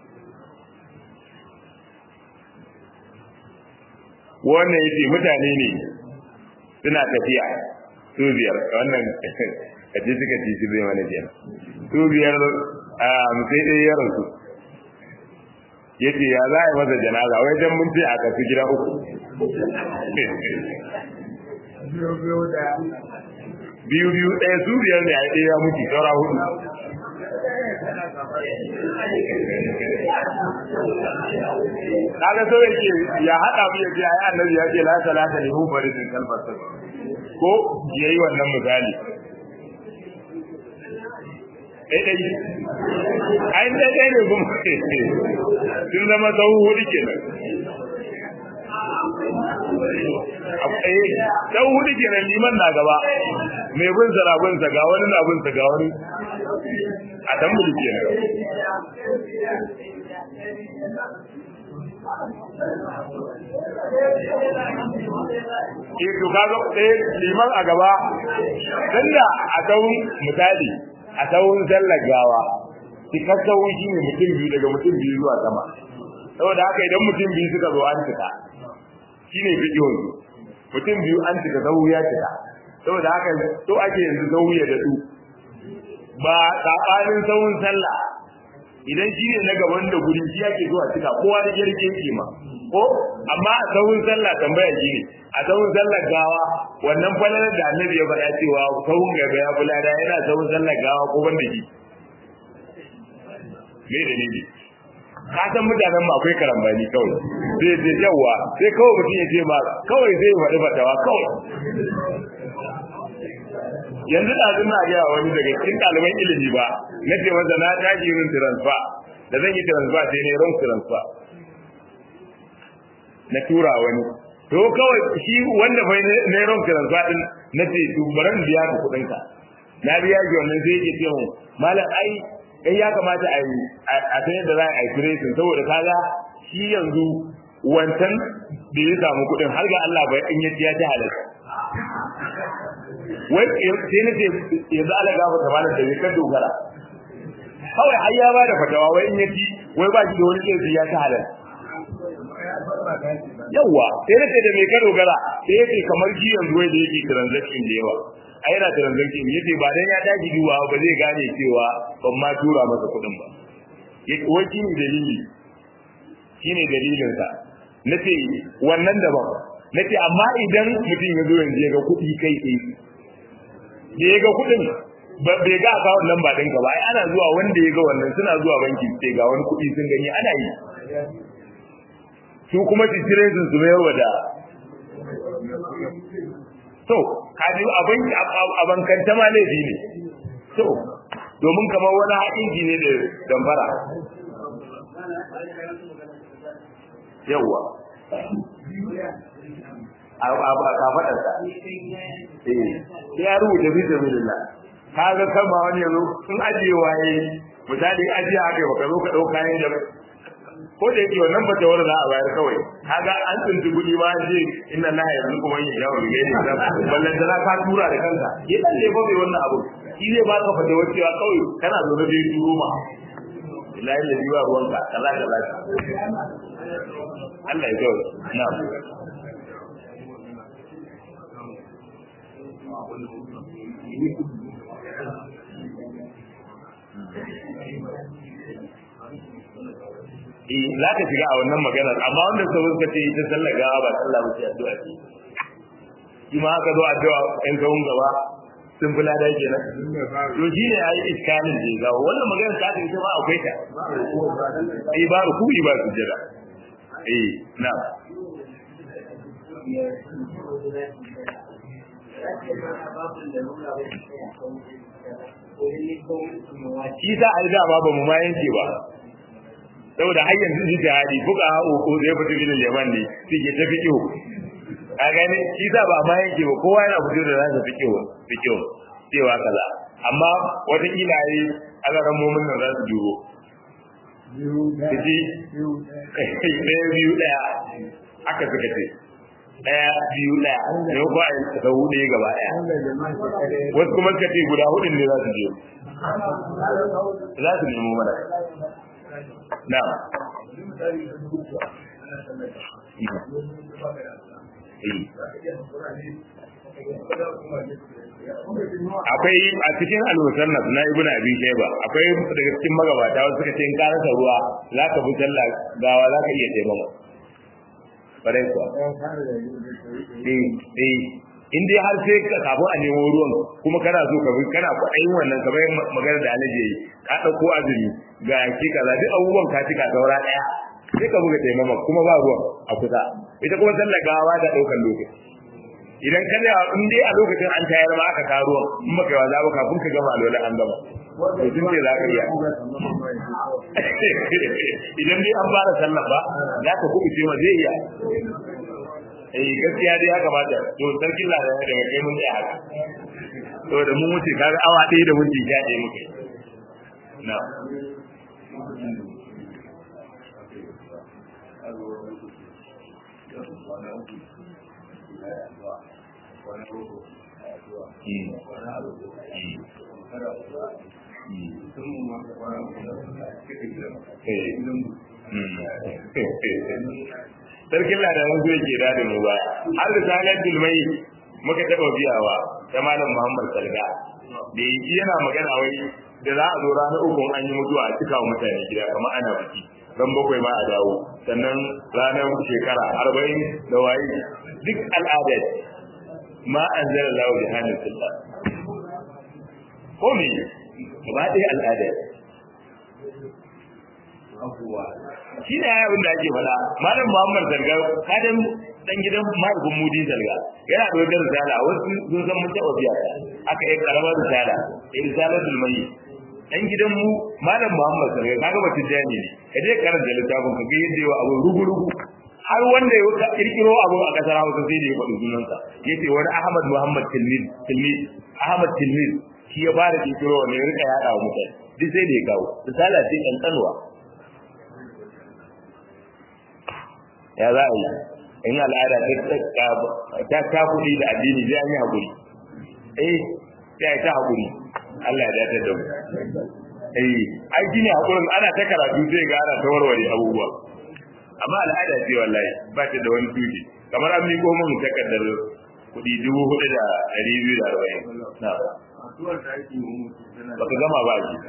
wannan yace mutane ne suna tafiya su biyar wannan kaje suka ci shi zai mana biyan su biyar a sai dai ya rasu yace ya za a yi masa janaza wai dan mun ce a kasu gida uku biyu biyu ɗaya su biyar ne a ɗaya ya mutu saura hudu kaga so yake ya haɗa mu yace ai annabi ya ce la salata li hu baridin kalfasa ko yayi wannan misali dai dai ai dai dai ne kuma sun zama sau hudu kenan akwai sau hudu kenan liman na gaba mai bin sa bin sa ga wani na bin sa ga wani a dan bulu kenan eh to kaga eh liman a gaba tunda a tsawon misali a tsawon sallar gawa cikar tsawon shi ne mutum biyu daga mutum biyu zuwa sama saboda haka idan mutum biyu suka zo an cika shi ne bidiyon mutum biyu an cika sau ya cika saboda haka so ake yanzu sau ya daɗu ba saɓanin tsawon sallah idan shi ne na gaban da guri shi ake zuwa cika kowa da jirgi yake ma ko amma a tsawon sallah tambaya shi ne a tsawon sallar gawa wannan falalar da annabi ya faɗa cewa tsawon gaba ya bulada yana tsawon sallar gawa ko ban da shi me da ne ka san mutanen mu akwai karambani kawai sai ce yawa sai kawai mutum ya ce ma kawai zai faɗi fatawa kawai yanzu da na gaya wani daga cikin ɗaliban ilimi ba na ce masa na tashi yin transfer da zan yi transfer sai ne wrong transfer na tura wani to kawai shi wanda bai ne wrong transfer din na ce to baran biya ka kuɗin ka na biya ki wannan sai yake ce mu malam ai kai ya kamata a yi a san yadda za a yi tracing saboda kaga shi yanzu wancan da ya samu kuɗin har ga Allah bai in ya ya ta halatta wai sai na ce yanzu ala gafa ta malam da kan dogara kawai har ya ba da fatawa wai in yaci wai ba shi da wani kai ya ta halal yawa sai na ce da me ka dogara sai yace kamar shi yanzu wai da yake transaction da yawa a yana transaction yace ba dan ya daji duwa ba zai gane cewa ban ma tura masa kuɗin ba wai shi ne dalili shi ne dalilin sa nace wannan daban nace amma idan mutum ya zo yanzu ya ga kuɗi kai tsaye da ya ga kuɗin bai ga akawun nan ba ɗinka ba ai ana zuwa wanda ya ga wannan suna zuwa banki sai ga wani kuɗi sun gani ana yi su kuma titire sun su mayar da to kaji abin abankanta ma laifi ne to domin kamar wani haƙinji ne da dambara yawwa a kafaɗarsa sai ya rubuta fi sabilillah ka ga kama wani yanzu sun ajiye waye misali ajiye haka baka zo ka ɗauka kayan da ko da yake wannan ba tawar za a bayar kawai kaga an tsinci kuɗi ma an ce inna la yanzu kuma yin yawo ne ne da ballan da ka tura da kanka ya dan ne fa bai wannan abu shi zai ba ka fata cewa kawai kana zo da dai turo ma billahi da jiwa ruwanka kaza kaza Allah ya jawo na'am eh za ka shiga a wannan maganar amma wanda suka suka ce ita sallar gawa ba sallah ba ce addu'a ce shi ma aka zo addu'a ɗan kawun gaba sun fi lada kenan to shi ne ayi iskalin da ga wannan maganar ta ta ita ma akwai ta eh ba ku ba su jira eh na shi sa a da ba ba mu ma yanke ba saboda har yanzu shi jihadi fuka ko zai fito gidan yaman ne suke ta fiƙo a gane shi sa ba ma yanke ba kowa yana fito da nasa fiƙo fiƙo cewa kaza amma watakila yi alaran momin nan za su duro Kaji ɗaya biyu ɗaya aka suka ce ɗaya biyu ɗaya ne ko a yi da hudu gaba ɗaya wasu kuma suka ce guda hudun ne za su je za su nemo mana na akwai a cikin al-musannaf na ibn abi shayba akwai daga cikin magabata wasu suka ce in ka rasa ruwa za ka bi sallah gawa za ka iya taimama bare kuwa eh eh in dai har sai ka kafin a nemo ruwan kuma kana so ka bi kana kwaɗayin wannan kamar magana da alaji yayi ka ɗauko azumi ga ki kaza duk abubuwan ka cika saura ɗaya sai ka buga taimama kuma ba ruwan a kusa ita kuma sallar gawa da ɗaukan lokaci idan ka da in dai a lokacin an tayar ma aka karo in baka yawa zaba kafin ka gama alwala an gama to tun ce za ka iya idan dai an fara sallah ba za ka kuma ce ma zai iya eh gaskiya dai ya kamata to sarkin ladan daga kai mun tsaya haka to da mun wuce kaga awa ɗaya da minti sha ɗaya muke na sarkin ladan zai ke da mu baya har da sanar dulmai muka taɓa biyawa ta malam muhammad salga da yi yana magana wai da za a zo ranar uku an yi mutuwa a cika mutane gida kamar ana biki ran bakwai ma a dawo sannan ranar shekara arba'in da waye duk al'ada ma an zara lawo da hannun sulta ko me gaba ɗaya al'ada shi ne ya abin da ake faɗa malam muhammad zarga kadan dan gidan mahaifin mudi zarga yana da wajen risala wasu sun san mun taɓa biya aka yi karamar risala risalatul mayyit dan gidan mu malam muhammad zarga kaga batun jani ne ka je karanta littafin ka ga yadda yawa abu rugu-rugu har wanda ya kirkiro abu a kasar Hausa sai da ya faɗi sunansa yace wani Ahmad Muhammad Tilmid Tilmid Ahmad Tilmid shi ya fara kirkiro ne ya rika yada wa mutane duk sai da ya kawo misala ce kankanwa ya za a yi in al'ada ta ta kuɗi da addini zai an yi haƙuri eh sai ta haƙuri Allah ya dace da mu eh ai shine haƙurin ana ta karatu zai ga ana ta warware abubuwa amma al'ada ce wallahi ba ta da wani tuji kamar an miƙo mun takardar kuɗi dubu hudu da ɗari biyu da arba'in na baka gama ba shi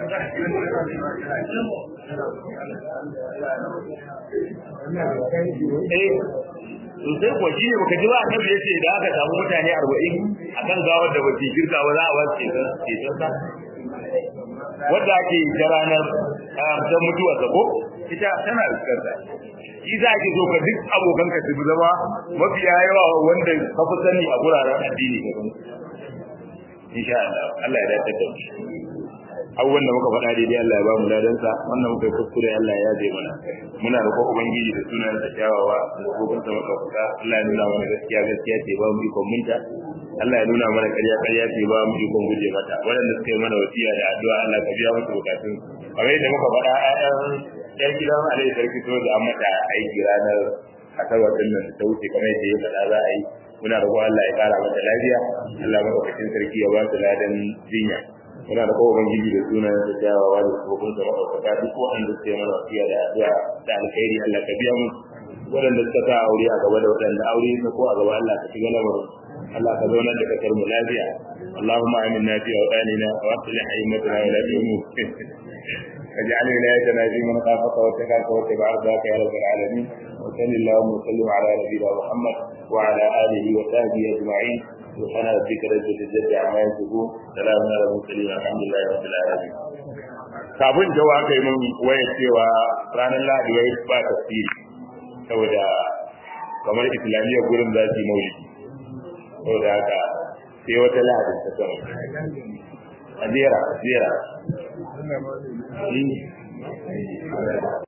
eh sosai kuwa shi ne baka ji ba annabi ya ce da aka samu mutane arba'in akan gawar da ba su girka ba za a ba su ceton sa wadda ake ta ranar ta mutuwa ta ko ita tana fuskarta shi za ki so ka duk abokan ka su zama mafiya yawa wanda ka fi sani a guraren addini ka san insha Allah Allah ya dace da mu abubuwan da muka faɗa daidai Allah ya ba mu ladansa wannan muka yi kuskure Allah ya yaje mana muna roƙon ubangiji da sunan da kyawawa da gogon sa muka fuka Allah ya nuna mana gaskiya gaskiya ce ba mu ikon munta Allah ya nuna mana ƙarya ƙarya ce ba mu ikon guje mata waɗanda suka yi mana wasiya da addu'a Allah ka biya musu bukatun kamar yadda muka faɗa ƴaƴan ƴan gidan Alai sarki so da an mata aiki ranar asabar din nan ta wuce kamar yadda ya faɗa za a yi muna roƙon Allah ya ƙara mata lafiya Allah madaukakin sarki ya ba su ladan jinya muna da kowa ubangiji da sunan da jawawa da tsofaffin da maɗaukaka duk waɗanda suke mana wasiya da addu'a da alkhairi Allah ka biya mu waɗanda suka sa aure a gaba da waɗanda aure na ko a gaba Allah ka shiga lamarin Allah ka zaunar da kasar mu lafiya اللهم آمنا في أوطاننا وأصلح أئمتنا ولاة الأمور واجعل ولايتنا في من خافك واتقاك واتبع رضاك يا رب العالمين وصل اللهم وسلم على نبينا محمد وعلى آله وصحبه أجمعين سبحان ربك رب العزة عما يصفون سلام على المرسلين الحمد لله رب العالمين kafin jawa aka yi mun waya cewa ranar lahadi wai ba tafsiri saboda kamar islamiyya gurin za su yi maulidi saboda haka sai wata lahadin ta sama a jera jera